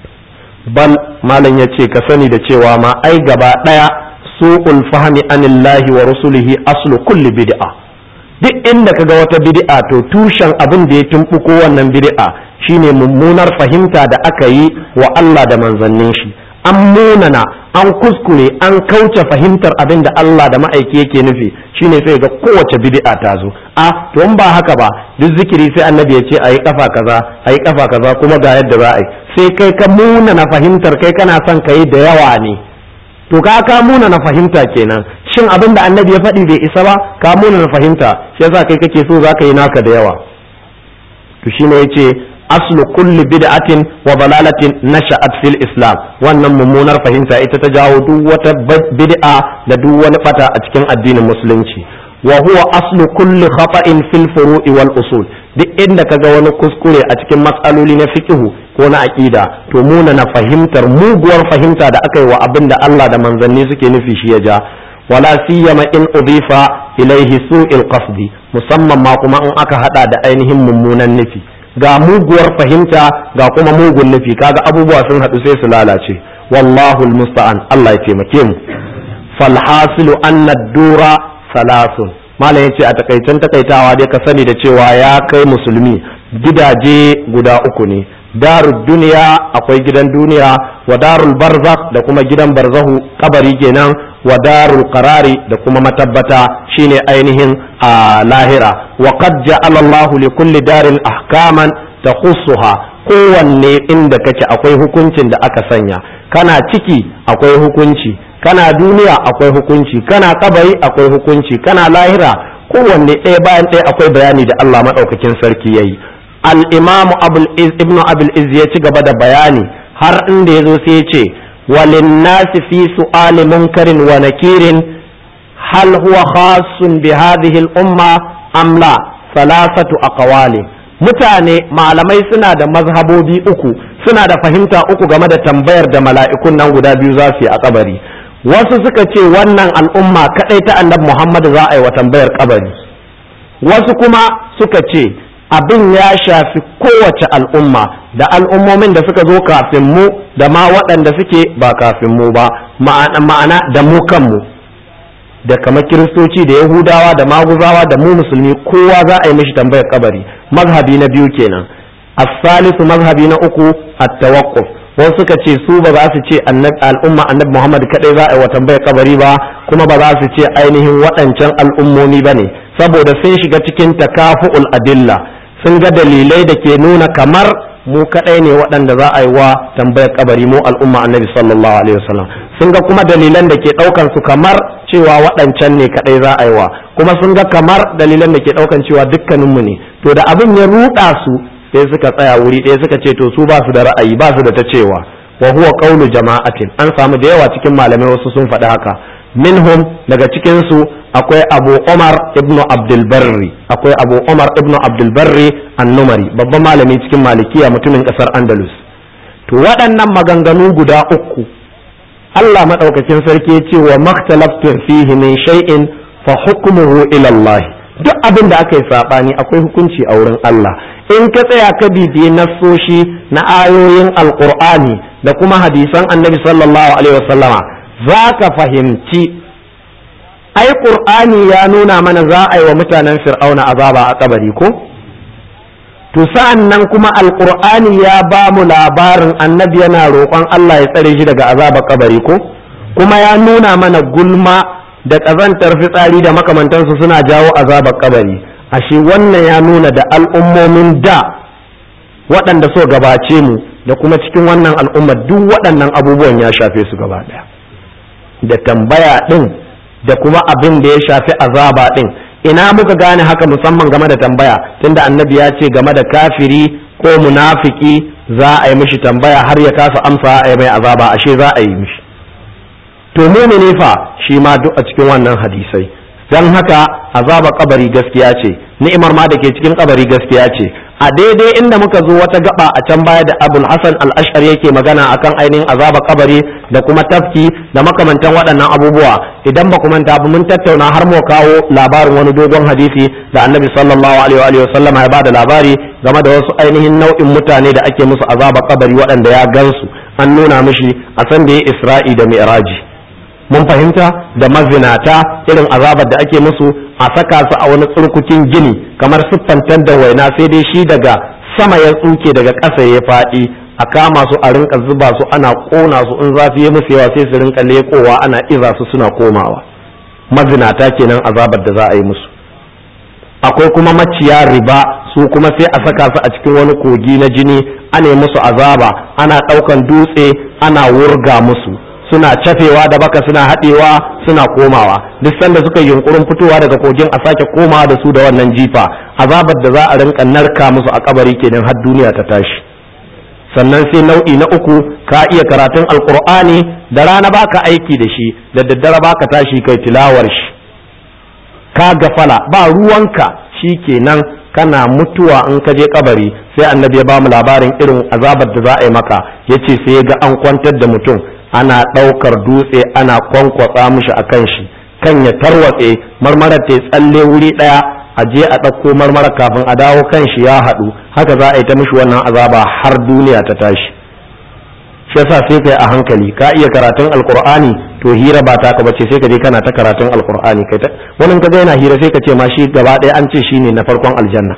[SPEAKER 1] bal malam ya ce ka sani da cewa ma ai gaba ɗaya su'ul fahmi anillahi wa rusulihi aslu kulli bid'a duk inda kaga wata bid'a to tushen abin da ya tumbuko wannan bid'a shine mummunar fahimta da aka yi wa Allah da manzannin shi an munana an kuskure an kauce fahimtar abin da Allah da ma'aiki yake nufi shine sai ga kowace bid'a ta zo a to in ba haka ba duk zikiri sai annabi ya ce ayi kafa kaza ayi kafa kaza kuma ga yadda za a yi sai kai ka munana fahimtar kai kana son ka yi da yawa ne to ka ka munana fahimta kenan shin abin da annabi ya faɗi bai isa ba ka munana fahimta shi yasa kai kake so za ka yi naka da yawa to shine yace aslu kulli bid'atin wa dalalatin nasha'at fil islam wannan mummunar fahimta ita ta jawo duk wata bid'a da duk wani fata a cikin addinin musulunci wa huwa aslu kulli khata'in fil furu'i wal usul duk inda kaga wani kuskure a cikin matsaloli na fiqhu ko na aqida to muna na fahimtar muguwar fahimta da aka yi wa abin da Allah da manzanni suke nufi shi ya ja wala siyama in udifa ilaihi su'il qasdi musamman ma kuma in aka hada da ainihin mummunan nufi ga muguwar fahimta ga kuma mugun nufi kaga abubuwa sun haɗu sai su lalace wallahu almusta'an Allah ya taimake mu falhasilu anna dura salasun malam yace a takaicen takaitawa dai ka sani da cewa ya kai musulmi gidaje guda uku ne darul duniya akwai gidan duniya wa darul barzakh da kuma gidan barzahu kabari kenan wa darul qarari da kuma matabbata shine ainihin a lahira wa qad ja'ala Allah li kulli darin ahkaman takhussuha kowanne inda kake akwai hukuncin da aka sanya kana ciki akwai hukunci kana duniya akwai hukunci kana kabari akwai hukunci kana lahira kowanne ɗaya bayan ɗaya akwai bayani da Allah maɗaukakin sarki yayi al-imamu ibnu abul iz ya ci gaba da bayani har inda ya zo sai ya ce وللناس في سؤال منكر ونكير هل هو خاص بهذه الأمة أم لا ثلاثة أقوال mutane malamai suna da mazhabobi uku suna da fahimta uku game da tambayar da mala'ikun nan guda biyu za su yi a kabari wasu suka ce wannan al'umma kaɗai ta annabi Muhammad za a yi wa tambayar kabari wasu kuma suka ce abin ya shafi kowace al'umma da al'ummomin da suka zo kafin mu da ma waɗanda suke ba kafin mu ba ma'ana da mu kanmu da kamar kiristoci da yahudawa da maguzawa da mu musulmi kowa za a yi mishi tambayar kabari mazhabi na biyu kenan as-salisu mazhabi na uku at-tawaqquf wasu suka ce su ba za su ce al'umma annabi Muhammad kadai za a yi wa tambayar kabari ba kuma ba za su ce ainihin waɗancan al'ummomi ba ne saboda sun shiga cikin takafu'ul adilla sun ga dalilai da ke nuna kamar mu kadai ne waɗanda za a yi wa tambayar kabari mu al'umma annabi sallallahu alaihi wasallam sun ga kuma dalilan da ke ɗaukan su kamar cewa waɗancan ne kadai za a yi wa kuma sun ga kamar dalilan da ke ɗaukan cewa dukkaninmu ne to da abin ya ruɗa su sai suka tsaya wuri ɗaya suka ce to su ba su da ra'ayi ba su da ta cewa wa huwa qawlu jama'atin an samu da yawa cikin malamai wasu sun faɗi haka minhum daga cikin su akwai Abu Umar ibnu Abdul Barri akwai Abu Umar ibnu Abdul Barri an-Numari babban malami cikin Malikiya mutumin kasar Andalus to waɗannan maganganu guda uku Allah madaukakin sarki ya ce wa makhtalaftun fihi min shay'in fa hukmuhu ila Allah duk abin da aka yi sabani akwai hukunci a wurin Allah in ka tsaya ka bibiyi nassoshi na ayoyin alqur'ani da kuma hadisan annabi sallallahu alaihi wasallama za ka fahimci ai qur'ani ya nuna mana za a yi wa mutanen fir'auna azaba a kabari ko to sa'an nan kuma alqur'ani ya ba mu labarin annabi yana roƙon Allah ya tsare shi daga azabar kabari ko kuma ya nuna mana gulma da ƙazantar fitsari da makamantansu suna jawo azabar kabari ashe wannan ya nuna da al'ummomin da waɗanda so gabace mu da kuma cikin wannan al'ummar duk waɗannan abubuwan ya shafe su gaba ɗaya da tambaya ɗin da kuma abin da ya shafi azaba ɗin ina muka gane haka musamman game da tambaya tunda annabi ya ce game da kafiri ko munafiki za a yi mishi tambaya har ya kasa amsa a yi mai azaba ashe za a yi mishi to mumini fa shi ma duk a cikin wannan hadisai dan haka azaba kabari gaskiya ce ni'imar ma da ke cikin kabari gaskiya ce a daidai inda muka zo wata gaba a can baya da abul hasan al-ash'ari yake magana akan ainihin azaba kabari da kuma tafki da makamantan waɗannan abubuwa idan ba ku manta ba mun tattauna har mu kawo labarin wani dogon hadisi da annabi sallallahu alaihi wa sallama ya bada labari game da wasu ainihin nau'in mutane da ake musu azaba kabari waɗanda ya gansu an nuna mishi a san da ya isra'i da mi'raji mun fahimta da mazinata irin azabar da ake musu a saka su a wani tsurkukin gini kamar siffantar da waina sai dai shi daga sama ya tsuke daga ƙasa ya faɗi a kama su a rinka zuba su ana ƙona su in zafi ya musu yawa sai su rinka leƙowa ana iza su suna komawa mazinata kenan azabar da za a yi musu akwai kuma maciya riba su kuma sai a saka su a cikin wani kogi na jini ana yi musu azaba ana ɗaukan dutse ana wurga musu suna cafewa da baka suna haɗewa suna komawa duk sanda suka yi yunkurin fitowa daga kogin a sake komawa da su da wannan jifa azabar da za a rinka narka musu a kabari kenan har duniya ta tashi sannan sai nau'i na uku ka iya karatun alkur'ani da rana baka aiki da shi da daddare baka tashi kai tilawar shi ka gafala ba ruwanka shi kenan kana mutuwa in ka je kabari sai annabi ya ba mu labarin irin azabar da za a yi maka yace sai ya ga an kwantar da mutum ana ɗaukar dutse ana kwankwatsa mishi a kan shi kan ya tarwatse marmarar ta tsalle wuri ɗaya a je a ɗauko marmarar kafin a dawo kan shi ya haɗu haka za a yi ta mishi wannan azaba har duniya ta tashi shi yasa sai kai a hankali ka iya karatun alkur'ani to hira ba ta bace sai ka je kana ta karatun alkur'ani kai ta wani ka ga yana hira sai ka ce ma shi gaba ɗaya an ce shine na farkon aljanna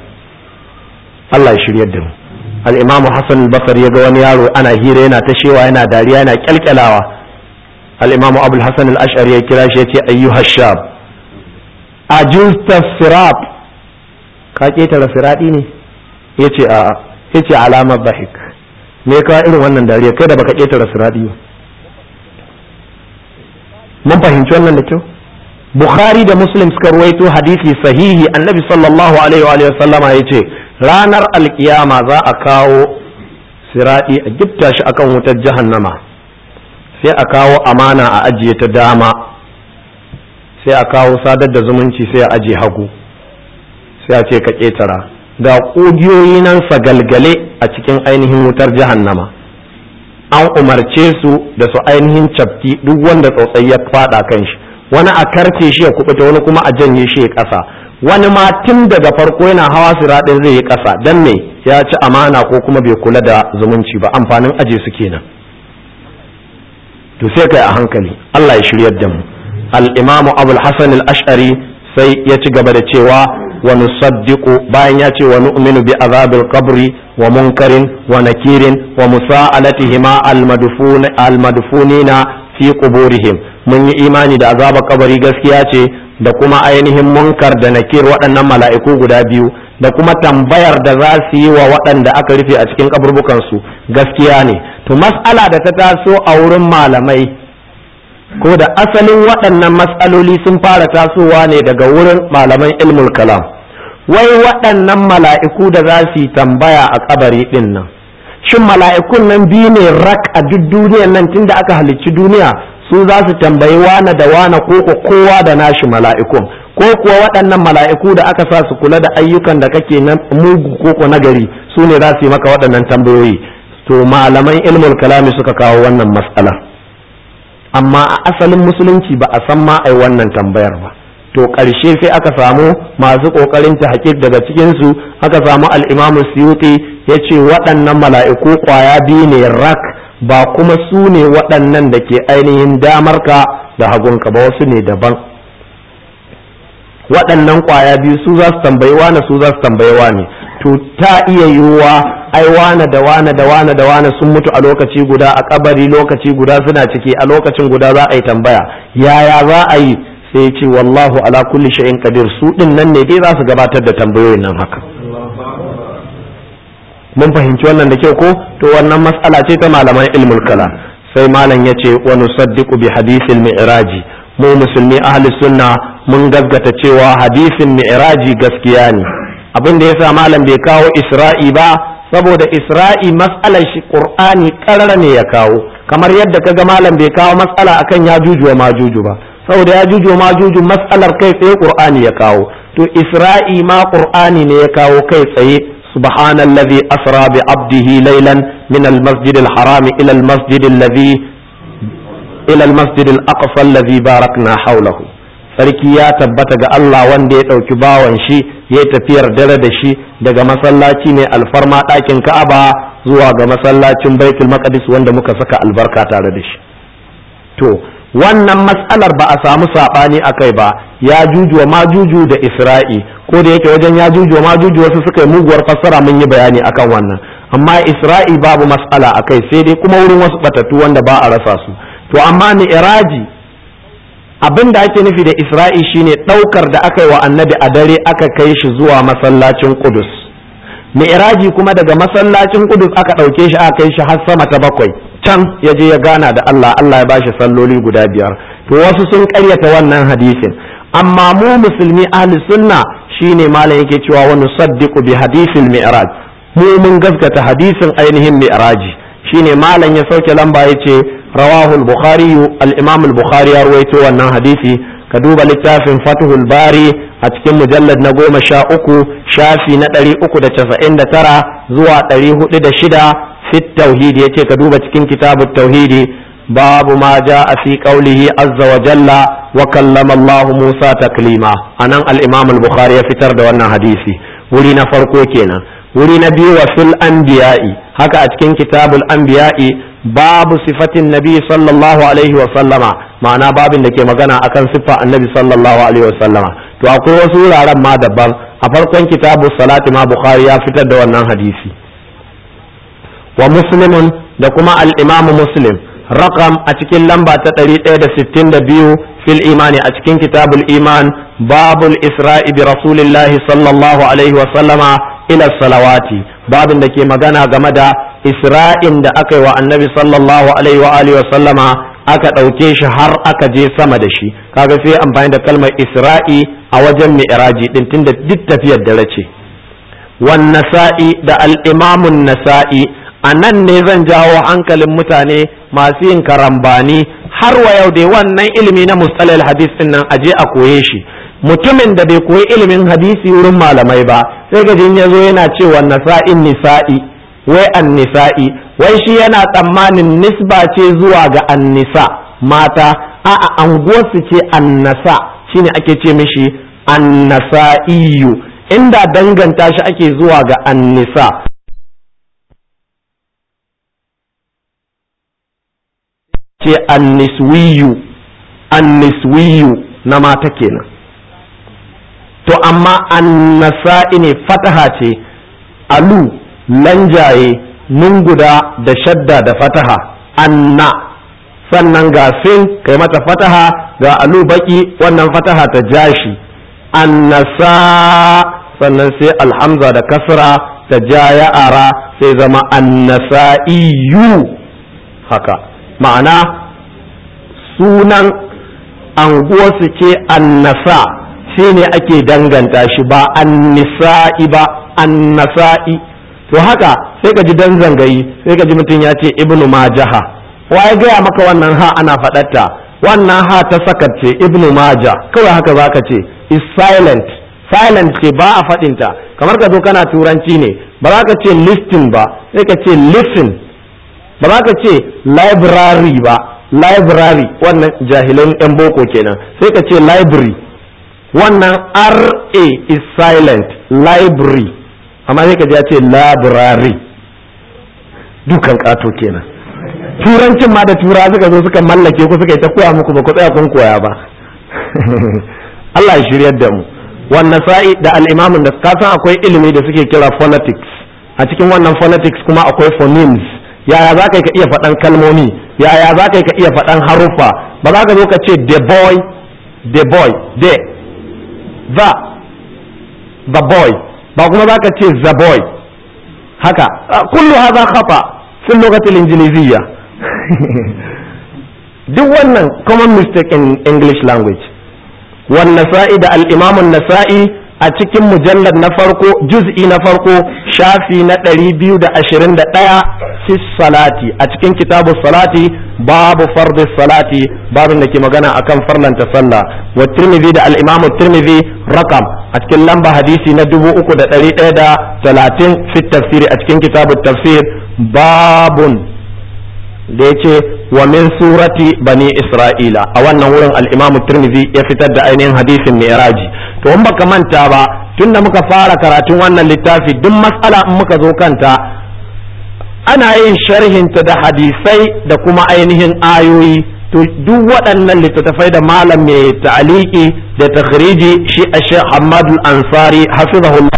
[SPEAKER 1] Allah ya shiryar da mu al-imam Hassan al-Basri ya ga wani yaro ana hira yana ta shewa yana dariya yana kyalkyalawa al-imam Abu al-Hasan al-Ash'ari ya kira shi ya ce ayyuha shab ajulta sirat ka ketara sirati ne yace a'a yace alamar dhahik me ka irin wannan dariya kai da baka ketara sirati ba mun fahimci wannan da kyau bukhari da muslim suka ruwaito hadisi sahihi annabi sallallahu alaihi wa sallama ya ce ranar alkiyama za a kawo siradi a gifta shi akan wutar jahannama sai a kawo amana a ajiye ta dama sai a kawo sadar da zumunci sai a ajiye hagu sai a ce ka ketara ga ƙugiyoyi nan sagalgale a cikin ainihin wutar jahannama an umarce su da su ainihin cafki duk wanda tsotsai ya fada kan shi wani a karce shi ya kubuta wani kuma a janye shi ya kasa wani ma tun daga farko yana hawa siraɗin zai yi kasa dan me ya ci amana ko kuma bai kula da zumunci ba amfanin aje su kenan to sai kai a hankali Allah ya shiryar da mu al-imamu abul hasan al-ash'ari sai ya ci gaba da cewa wa nusaddiqu bayan ya ce wa nu'minu bi azabil qabri wa munkarin wa nakirin wa musa'alatihima al-madfun al-madfunina fi quburihim mun yi imani da azabar kabari gaskiya ce da kuma ainihin munkar da nakir waɗannan mala'iku guda biyu da kuma tambayar da za su yi wa waɗanda aka rufe a cikin kaburbukansu gaskiya ne to mas'ala da ta taso a wurin malamai ko da asalin waɗannan mas'aloli sun fara tasowa ne daga wurin malaman ilmul kalam wai waɗannan mala'iku da za su yi tambaya a kabari ɗin nan shin mala'ikun nan biyu ne rak a duk duniyan nan tunda aka halicci duniya su za su tambayi wane da wane ko kowa da nashi mala'ikun ko kuwa waɗannan mala'iku da aka sa su kula da ayyukan da kake na mugu ko na gari su ne za su yi maka waɗannan tambayoyi to malaman ilmul kalami suka kawo wannan matsala amma a asalin musulunci ba a san ma ai wannan tambayar ba to ƙarshe sai aka samu masu ƙoƙarin ta daga cikinsu aka samu al'imamu suyuti ya ce waɗannan mala'iku ƙwaya biyu ne rak ba kuma su ne waɗannan da ke ainihin damarka da hagunka ba wasu ne daban waɗannan ƙwaya biyu su za su tambayi wane su za su tambayi wane to ta iya yiwuwa ai wane da wane da wane da wane sun mutu a lokaci guda a kabari lokaci guda suna ciki a lokacin guda za a yi tambaya yaya za a yi sai ce wallahu ala kulli shay'in qadir su din nan ne dai za su gabatar da tambayoyin nan haka mun fahimci wannan da kyau ko to wannan mas'ala ce ta malaman ilmul kala sai malam yace wa nusaddiqu bi hadithil mi'raji mu musulmi ahli sunna mun gaggata cewa hadisin mi'raji gaskiya ne abin da yasa malam bai kawo isra'i ba saboda isra'i mas'alar shi qur'ani karara ne ya kawo kamar yadda kaga malam bai kawo mas'ala akan ya juju wa majuju ba saboda ya juju wa majuju mas'alar kai tsaye qur'ani ya kawo to isra'i ma qur'ani ne ya kawo kai tsaye subhanallazi asra bi abdihi laylan min al-masjid al-haram ila al-masjid alladhi ila al-masjid al-aqsa alladhi barakna hawlahu sarki ya tabbata ga Allah wanda ya ɗauki bawan shi ya tafiyar dare da shi daga masallaci ne alfarma ɗakin Ka'aba zuwa ga masallacin Baitul Maqdis wanda muka saka albarka tare da shi to wannan matsalar ba a samu saɓani a kai ba ya juju ma juju da Isra'i ko da yake wajen ya juju ma juju wasu suka yi muguwar fassara mun yi bayani akan wannan amma Isra'i babu matsala a kai sai dai kuma wurin wasu batattu wanda ba a rasa su to amma ni iraji abin da ake nufi da isra'i shine ɗaukar da aka yi wa annabi a dare aka kai shi zuwa masallacin kudus mi'raji kuma daga masallacin kudus aka ɗauke shi aka kai shi har sama ta bakwai can ya je ya gana da Allah Allah ya bashi salloli guda biyar to wasu sun ƙaryata wannan hadisin amma mu musulmi ahli sunna shine malam yake cewa wa nusaddiqu bi hadisil mi'raj mu mun gaskata hadisin ainihin mi'raji shine malam ya sauke lamba yace رواه البخاري الإمام البخاري رويته wannan hadisi ka duba littafin Fathul Bari a cikin mujallad na goma sha uku shafi na ɗari uku da casa'in da tara zuwa ɗari hudu da shida fit tauhidi yace ka duba cikin kitabut tauhidi babu ma ja a fi qaulihi azza wa jalla wa kallama Allah Musa taklima anan al-Imam al-Bukhari ya fitar da wannan hadisi wuri na farko kenan wuri na biyu wa fil anbiya'i haka a cikin kitabul anbiya'i babu sifatin nabi sallallahu alaihi wa sallama ma'ana babin da ke magana akan siffa annabi sallallahu alaihi wa sallama to akwai wasu wuraren ma daban a farkon kitabu salati ma bukhari ya fitar da wannan hadisi wa muslimun da kuma al-imamu muslim rakam a cikin lamba ta 162 fil imani a cikin kitabul iman babul isra'i bi rasulillahi sallallahu alaihi wa sallama ila salawati babin da ke magana game da isra'in da aka yi wa annabi sallallahu alaihi wa alihi wa sallama aka ɗauke shi har aka je sama da shi kaga sai amfani da kalmar isra'i a wajen mi'raji din tunda duk tafiyar dare ce wan nasa'i da al-imamun nasa'i a nan ne zan jawo hankalin mutane masu yin karambani har wa yau dai wannan ilimi na mustalal hadis din nan aje a koye shi mutumin da bai koyi ilimin hadisi wurin malamai ba sai gajin ya zo yana cewa nasa'in nisa'i wai annisa'i wai shi yana tsammanin nisba ce zuwa ga annisa mata a'a anguwarsu ce annasa shine ake ce mishi annasa'iyu inda danganta shi ake zuwa ga annisa ce anniswiyu anniswiyu na mata kenan to amma annasa'i ne fataha ce alu lanjaye nun guda da shadda da fataha anna sannan ga sin kai mata fataha ga alu baki wannan fataha ta jashi annasa sannan sai alhamza da kasra ta ja ya ara sai zama annasa'iyu haka ma'ana sunan anguwarsu ce annasa shi ne ake danganta shi ba annisa'i ba annasa'i to haka sai ka ji dan zangayi sai ka ji mutum ya ce ibnu majaha wa ya gaya maka wannan ha ana faɗatta wannan ha ta sakat ce ibnu maja kawai haka zaka ce is silent silent ce ba a faɗinta kamar ka zo kana turanci ne ba za ka ce listing ba sai ka ce listen ba za ka ce library ba library wannan jahilan yan boko kenan sai ka ce library wannan ra is silent library amma sai ka ji ya ce library dukan kato kenan turancin ma da tura suka zo suka mallake ku suka yi ta koya muku ba ku tsaya kun koya ba Allah ya shiryar da mu wannan sa'i da al'imamin da ka san akwai ilimi da suke kira phonetics a cikin wannan phonetics kuma akwai phonemes yaya za ka iya faɗan kalmomi yaya za ka iya faɗan haruffa ba za ka zo ka ce the boy the boy the the the boy ba kuma za ka ce the boy haka kullu hadha khata fi lughati injiliziyya duk wannan common mistake in english language wan nasa'i da al-imam nasai a cikin mujallar na farko juz'i na farko shafi na 221 fi salati a cikin kitabu salati babu fardi salati babin da ke magana akan farlanta sallah wa tirmidhi da al-imam tirmidhi rakam a cikin lamba hadisi na 3130 fi tafsiri a cikin kitabu tafsir babun da ya ce wa min surati bani isra'ila a wannan wurin al'imamu turmizi ya fitar da ainihin hadisin mi'raji to in baka manta ba tunda muka fara karatun wannan littafi duk matsala in muka zo kanta ana yin sharhinta da hadisai da kuma ainihin ayoyi to duk waɗannan littattafai da malam mai ta'aliki da takhriji shi a shek hamadu ansari hafizahullah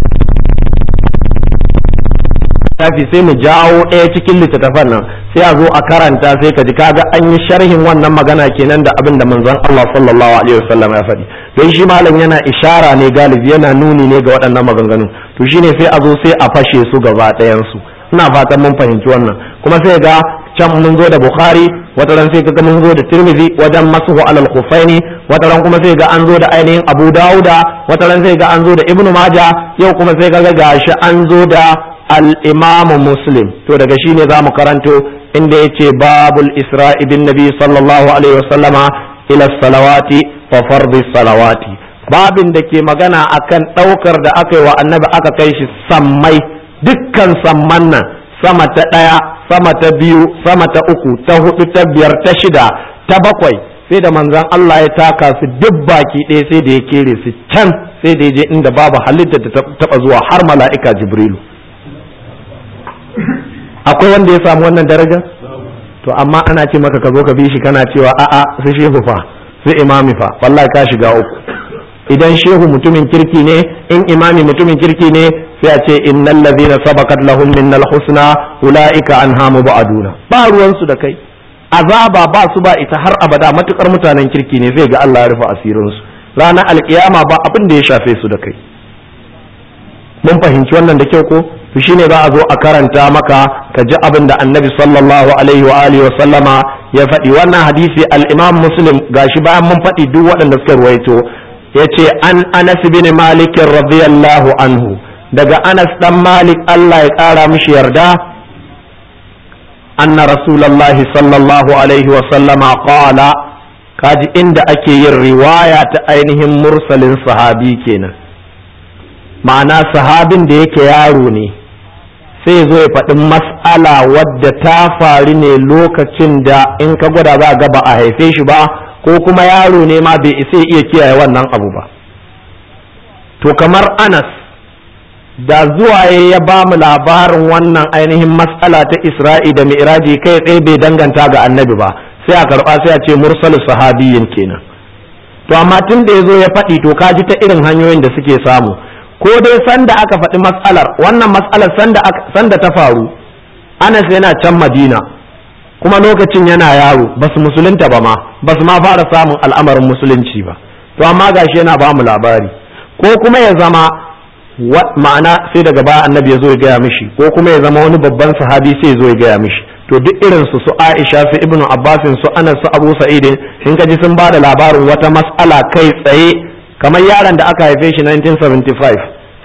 [SPEAKER 1] littafi sai mu jawo ɗaya cikin littattafan nan sai a zo a karanta sai ka ji kaga an yi sharhin wannan magana kenan da abin da manzon Allah sallallahu alaihi wasallam ya faɗi don shi malam yana ishara ne galibi yana nuni ne ga waɗannan maganganu to shine sai a zo sai a fashe su gaba ɗayan su ina fatan mun fahimci wannan kuma sai ga can mun zo da bukhari wata ran sai kaga mun zo da tirmidhi wajen masuhu alal khufaini wata ran kuma sai ga an zo da ainihin abu dauda wata ran sai ga an zo da ibnu maja yau kuma sai kaga gashi an zo da al-imamu muslim to daga shi ne za mu karanto inda ya ce babul isra'i bin nabi sallallahu alaihi wasallama ila salawati wa fardi salawati babin da ke magana akan ɗaukar da aka yi wa annabi aka kai shi sammai dukkan samman nan sama ta ɗaya sama ta biyu sama ta uku ta hudu ta biyar ta shida ta bakwai sai da manzon Allah ya taka su duk baki ɗaya sai da ya kere su can sai da ya je inda babu halitta ta taɓa zuwa har mala'ika jibrilu akwai wanda ya samu wannan daraja to amma ana ce maka ka zo ka bi shi kana cewa a'a su shehu fa su imami fa wallahi ka shiga uku idan shehu mutumin kirki ne in imami mutumin kirki ne sai a ce innal ladhina sabaqat lahum minnal husna ulaika anha mubaduna ba ruwan su da kai azaba ba su ba ita har abada matukar mutanen kirki ne sai ga Allah ya rufe asirin su ranar alkiyama ba abin da ya shafe su da kai mun fahimci wannan da kyau ko to shine za a zo a karanta maka ka ji abin da annabi sallallahu alaihi wa alihi wa sallama ya faɗi wannan hadisi al-imam muslim gashi bayan mun faɗi duk waɗanda suka ruwaito yace an anas bin malik radiyallahu anhu daga anas dan malik Allah ya ƙara mishi yarda anna rasulullahi sallallahu alaihi wa sallama qala kaji inda ake yin riwaya ta ainihin mursalin sahabi kenan ma'ana sahabin da yake yaro ne sai zo ya faɗi mas'ala wadda ta faru ne lokacin da in ka gwada za ga ba a haife shi ba ko kuma yaro ne ma bai isa iya kiyaye wannan abu ba to kamar anas da zuwa ya ba mu labarin wannan ainihin mas'ala ta isra'i da mi'raji kai tsaye bai danganta ga annabi ba sai a karɓa sai a ce mursalu sahabiyin kenan to amma tun da ya zo ya faɗi to ka ji ta irin hanyoyin da suke samu ko dai sanda aka faɗi matsalar wannan matsalar sanda sanda ta faru Anas yana can Madina kuma lokacin yana yaro ba su musulunta ba ma ba su ma fara samun al'amarin musulunci ba to amma gashi yana ba mu labari ko kuma ya zama ma'ana sai daga baya annabi ya zo ya gaya mishi ko kuma ya zama wani babban sahabi sai ya zo ya gaya mishi to duk irin su su Aisha su Ibnu Abbasin su Anas su Abu Sa'id in ka ji sun ba da labarin wata mas'ala kai tsaye kamar yaron da aka haife shi 1975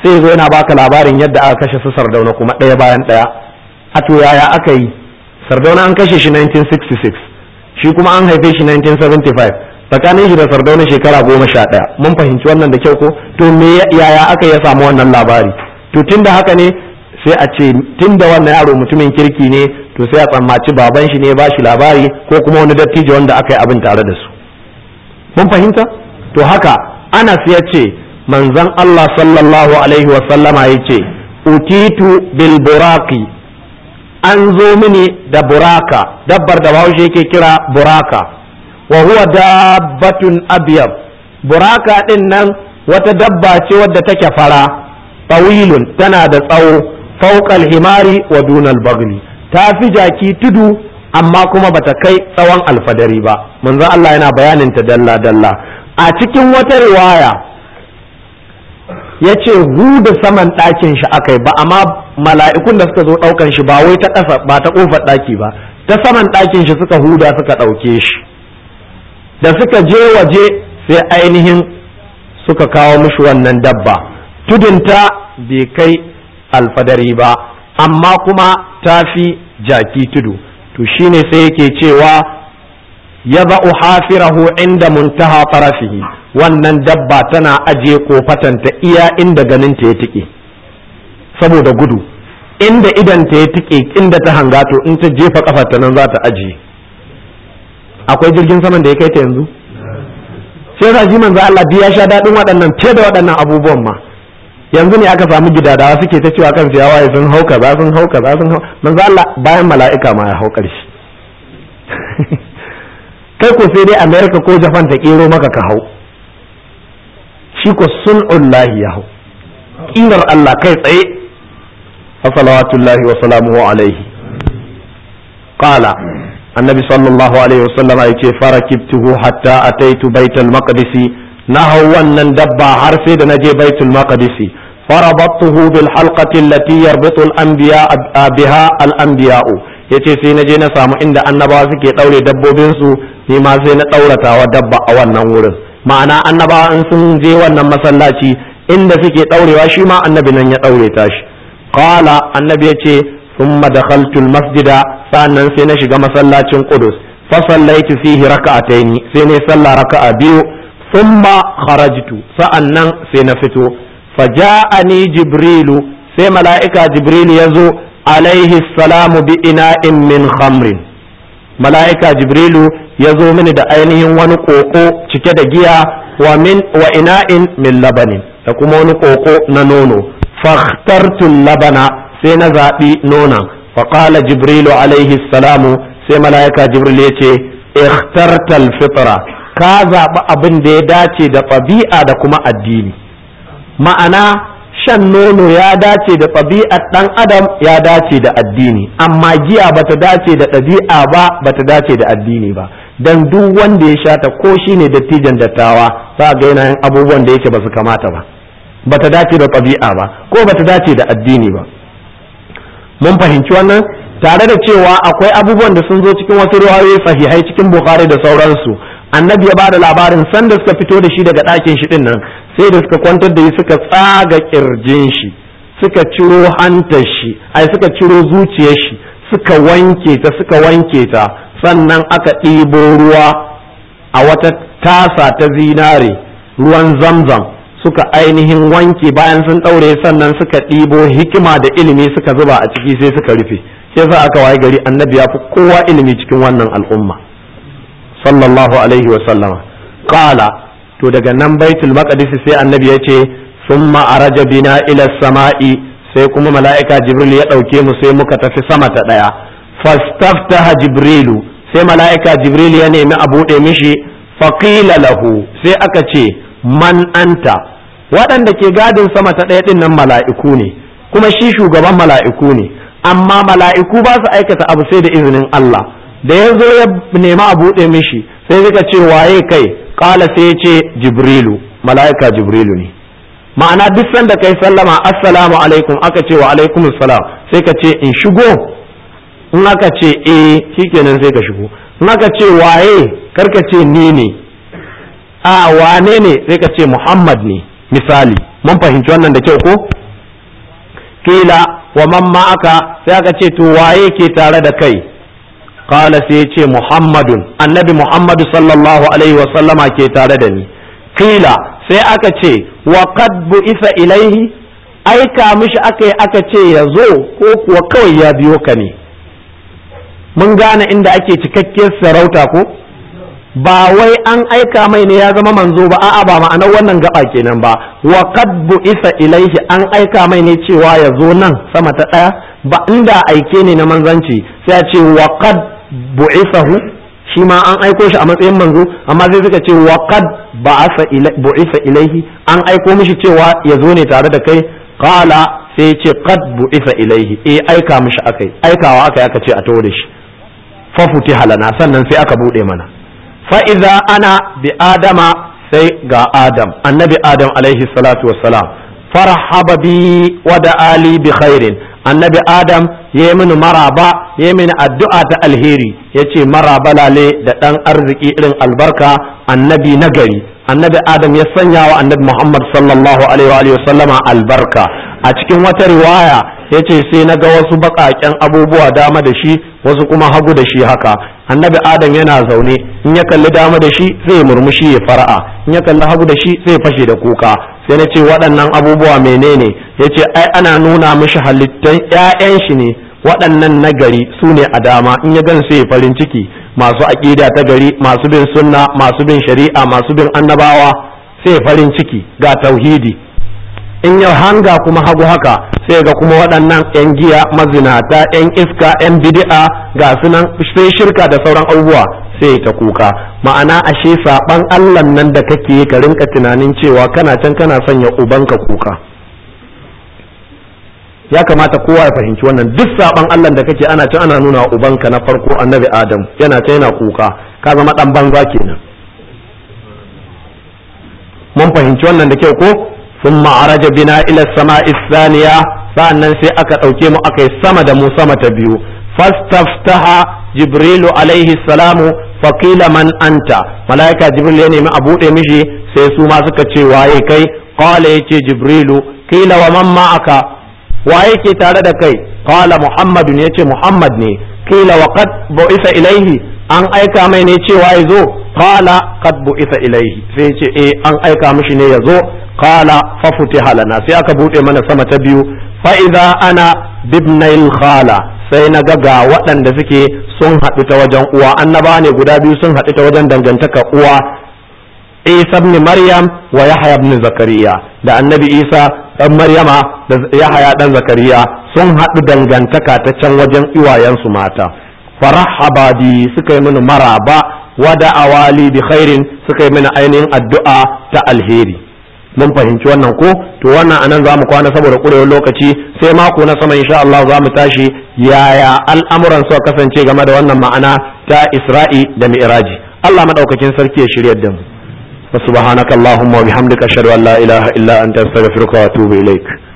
[SPEAKER 1] sai zo yana baka labarin yadda aka kashe su sardauna kuma ɗaya bayan ɗaya a to yaya aka yi sardauna an kashe shi 1966 shi kuma an haife shi 1975 tsakanin shi da sardauna shekara goma sha ɗaya mun fahimci wannan da kyau ko to me yaya aka ya samu wannan labari to tunda haka ne sai a ce tunda wannan yaro mutumin kirki ne to sai a tsammaci baban shi ne ba shi labari ko kuma wani dattijo wanda aka yi abin tare da su mun fahimta to haka anas ya ce manzon Allah sallallahu alaihi wa sallama ya ce utitu bil buraki an zo mini da buraka dabbar da bahaushe yake kira buraka wa huwa dabbatun abyad buraka din nan wata dabba ce wadda take fara tawilun tana da tsawo fawqal himari wa dunal bagli ta fi jaki tudu amma kuma bata kai tsawon alfadari ba manzo Allah yana bayanin ta dalla dalla a cikin wata riwaya ya ce huda saman ɗakin shi akai ba amma mala'ikun da suka zo ɗaukan shi ba wai ta ƙasa ba ta ƙofar ɗaki ba ta saman ɗakin shi suka huda suka ɗauke shi da suka je waje sai ainihin suka kawo mishi wannan dabba tudunta bai kai alfadari ba amma kuma ta fi jaki tudu to shine sai yake cewa ya ba'u hafirahu inda muntaha farafihi wannan dabba tana ajiye kofatanta iya inda ganinta ya tike saboda gudu inda idanta ya tike inda ta hanga to in ta jefa kafarta nan za ta ajiye akwai jirgin saman da ya kai ta yanzu sai yasa ji manzo Allah ya sha dadin waɗannan fiye da waɗannan abubuwan ma yanzu ne aka samu gidadawa suke ta cewa kan ya waye sun hauka za sun hauka za sun hauka manzo Allah bayan mala'ika ma ya haukar shi kai ko sai dai America ko Japan ta kero maka ka hau shi ko sun'ullahi ya hau kirar Allah kai tsaye salawatullahi wa salamuhu alaihi qala annabi sallallahu alaihi wasallam ya ce farakibtuhu hatta ataitu baitul maqdisi na hau wannan dabba har sai da naje baitul maqdisi farabattuhu bil halqati allati yarbitu al anbiya biha al anbiya yace sai naje na samu inda annabawa suke daure dabbobin su ni ma sai na dauratawa dabba a wannan wurin ma'ana annabawa in sun je wannan masallaci inda suke daurewa shi ma annabi nan ya daure ta shi qala annabi yace thumma dakhaltu al masjida sannan sai na shiga masallacin qudus fa sallaitu fihi raka'ataini sai ne sallah raka'a biyu thumma kharajtu sa'annan sai na fito faja'ani jibrilu sai mala'ika jibrilu yazo alaihi salamu bi ina'in min khamrin mala'ika jibrilu yazo mini da ainihin wani koko cike da giya wa min wa ina'in min labanin da kuma wani koko na nono fakhtartu labana sai na zaɓi nonon faƙala jibrilu alaihi salamu sai mala'ika jibril ya ce ikhtartal fitra ka zaɓi abin da ya dace da ɗabi'a da kuma addini ma'ana shan nono ya dace da ɗabi'ar ɗan adam ya dace da addini amma giya bata dace da ɗabi'a ba bata dace da addini ba dan duk wanda ya sha ta ko shine dattijan dattawa za ga yana yin abubuwan da yake ba su kamata ba bata dace da ɗabi'a ba ko bata dace da addini ba mun fahimci wannan tare da cewa akwai abubuwan da sun zo cikin wasu riwayoyi sahihai cikin bukhari da sauransu annabi ya bada labarin sanda suka fito da shi daga ɗakin shi din nan sai da suka kwantar da shi suka tsaga kirjin shi suka ciro hantar shi ai suka ciro zuciyar shi suka wanke ta suka wanke ta sannan aka ɗibo ruwa a wata tasa ta zinare ruwan zamzam suka ainihin wanke bayan sun ɗaure sannan suka ɗibo hikima da ilimi suka zuba a ciki sai suka rufe sai sa aka waye gari annabi ya fi kowa ilimi cikin wannan al'umma sallallahu alaihi wa sallama qala to daga nan baitul maqdis sai annabi ya ce summa araja bina ila sama'i sai kuma mala'ika jibril ya ɗauke mu sai muka tafi sama ta ɗaya fastaftaha jibrilu sai mala'ika jibril ya nemi a buɗe mishi faqila lahu sai aka ce man anta waɗanda ke gadin sama ta ɗaya ɗin nan mala'iku ne kuma shi shugaban mala'iku ne amma mala'iku ba su aikata abu sai da izinin Allah da ya zo ya nema a buɗe mishi sai suka ce waye kai ƙala sai ya ce jibrilu mala'ika jibrilu ne ma'ana duk sanda kai sallama assalamu alaikum aka ce wa alaikum salam sai ka ce in shigo in aka ce eh shikenan sai ka shigo in aka ce waye karka ce ni ne a wane ne sai ka ce muhammad ne misali mun fahimci wannan da kyau ko kila wa man ma'aka sai aka ce to waye ke tare da kai qala sai ya ce muhammadun annabi muhammadu sallallahu alaihi wa sallama ke tare da ni kila sai aka ce wa qad bu'isa ilaihi aika mishi aka yi aka ce ya zo ko kuwa kawai ya biyo ka ne mun gane inda ake cikakkiyar sarauta ko ba wai an aika mai ne ya zama manzo ba a'a ba ma'anar wannan gaba kenan ba wa qad bu'isa ilaihi an aika mai ne cewa ya zo nan sama ta daya ba inda aike ne na manzanci sai a ce wa qad bu'isahu shi ma an aiko shi a matsayin manzo amma sai suka ce wa qad ba'asa bu'isa ilaihi an aiko mishi cewa ya zo ne tare da kai qala sai ya ce qad bu'isa ilaihi eh aika mishi akai aikawa akai aka ce a tawo da shi fa futiha lana sannan sai aka bude mana fa idza ana bi adama sai ga adam annabi adam alaihi salatu wassalam farhaba bi wa da ali bi khairin annabi adam ya yi mini maraba ya yi mini addu'a ta alheri ya ce maraba lale da ɗan arziki irin albarka annabi nagari annabi adam ya sanya wa annabi muhammad sallallahu alaihi wa sallama albarka a cikin wata riwaya ya ce sai na ga wasu baƙaƙen abubuwa dama da shi wasu kuma hagu da shi haka annabi adam yana zaune in ya kalli dama da shi sai ya murmushi ya fara'a in ya kalli hagu da shi sai ya fashe da kuka sai na ce waɗannan abubuwa menene ya ce ai ana nuna mishi halittan 'ya'yan shi ne waɗannan nagari su ne a dama in ya gan sai ya farin ciki masu aƙida ta gari masu bin sunna masu bin shari'a masu bin annabawa sai farin ciki ga tauhidi in ya hanga kuma hagu haka sai ga kuma waɗannan 'yan giya mazinata 'yan iska 'yan bid'a ga sunan sai shirka da sauran abubuwa sai ta kuka ma'ana ashe saban allah nan da kake ka rinka tunanin cewa kana can kana sanya ubanka kuka ya kamata kowa ya fahimci wannan duk saban allah da kake ana can ana nuna ubanka na farko annabi adam yana ta yana kuka ka zama dan banza kenan mun fahimci wannan da kyau ko ثم عرج بنا إلى السماء الثانية فأنن سي أكا أوكيمو أكا سما دمو سما تبيو فاستفتح جبريل عليه السلام فقيل من أنت ملائكة جبريل يعني ما أبو مشي سي سوما سكتشي واي كي قال يتي جبريل قيل ومن معك واي كي تارد كي قال محمد يتي محمد ني قيل وقد بعث إليه an aika mai ne cewa ya zo qala qad bu'itha ilaihi sai ce eh an aika mishi ne ya zo qala fa futiha lana sai aka bude mana sama ta biyu fa idza ana bibnail khala sai na ga ga waɗanda suke sun haɗu ta wajen uwa annaba ne guda biyu sun haɗu ta wajen dangantaka uwa Isa ibn Maryam wa Yahya ibn Zakariya da annabi Isa dan Maryama da Yahya dan Zakariya sun haɗu dangantaka ta can wajen iwayensu mata farahaba bi suka yi mini maraba wada awali bi khairin suka yi mini ainihin addu'a ta alheri mun fahimci wannan ko to wannan anan za mu kwana saboda kurewar lokaci sai mako na sama insha Allah za mu tashi yaya al'amuran suka kasance game da wannan ma'ana ta Isra'i da Mi'raji Allah madaukakin sarki ya shiryar da mu subhanakallahumma wa bihamdika ashhadu an la ilaha illa anta astaghfiruka wa atubu ilaik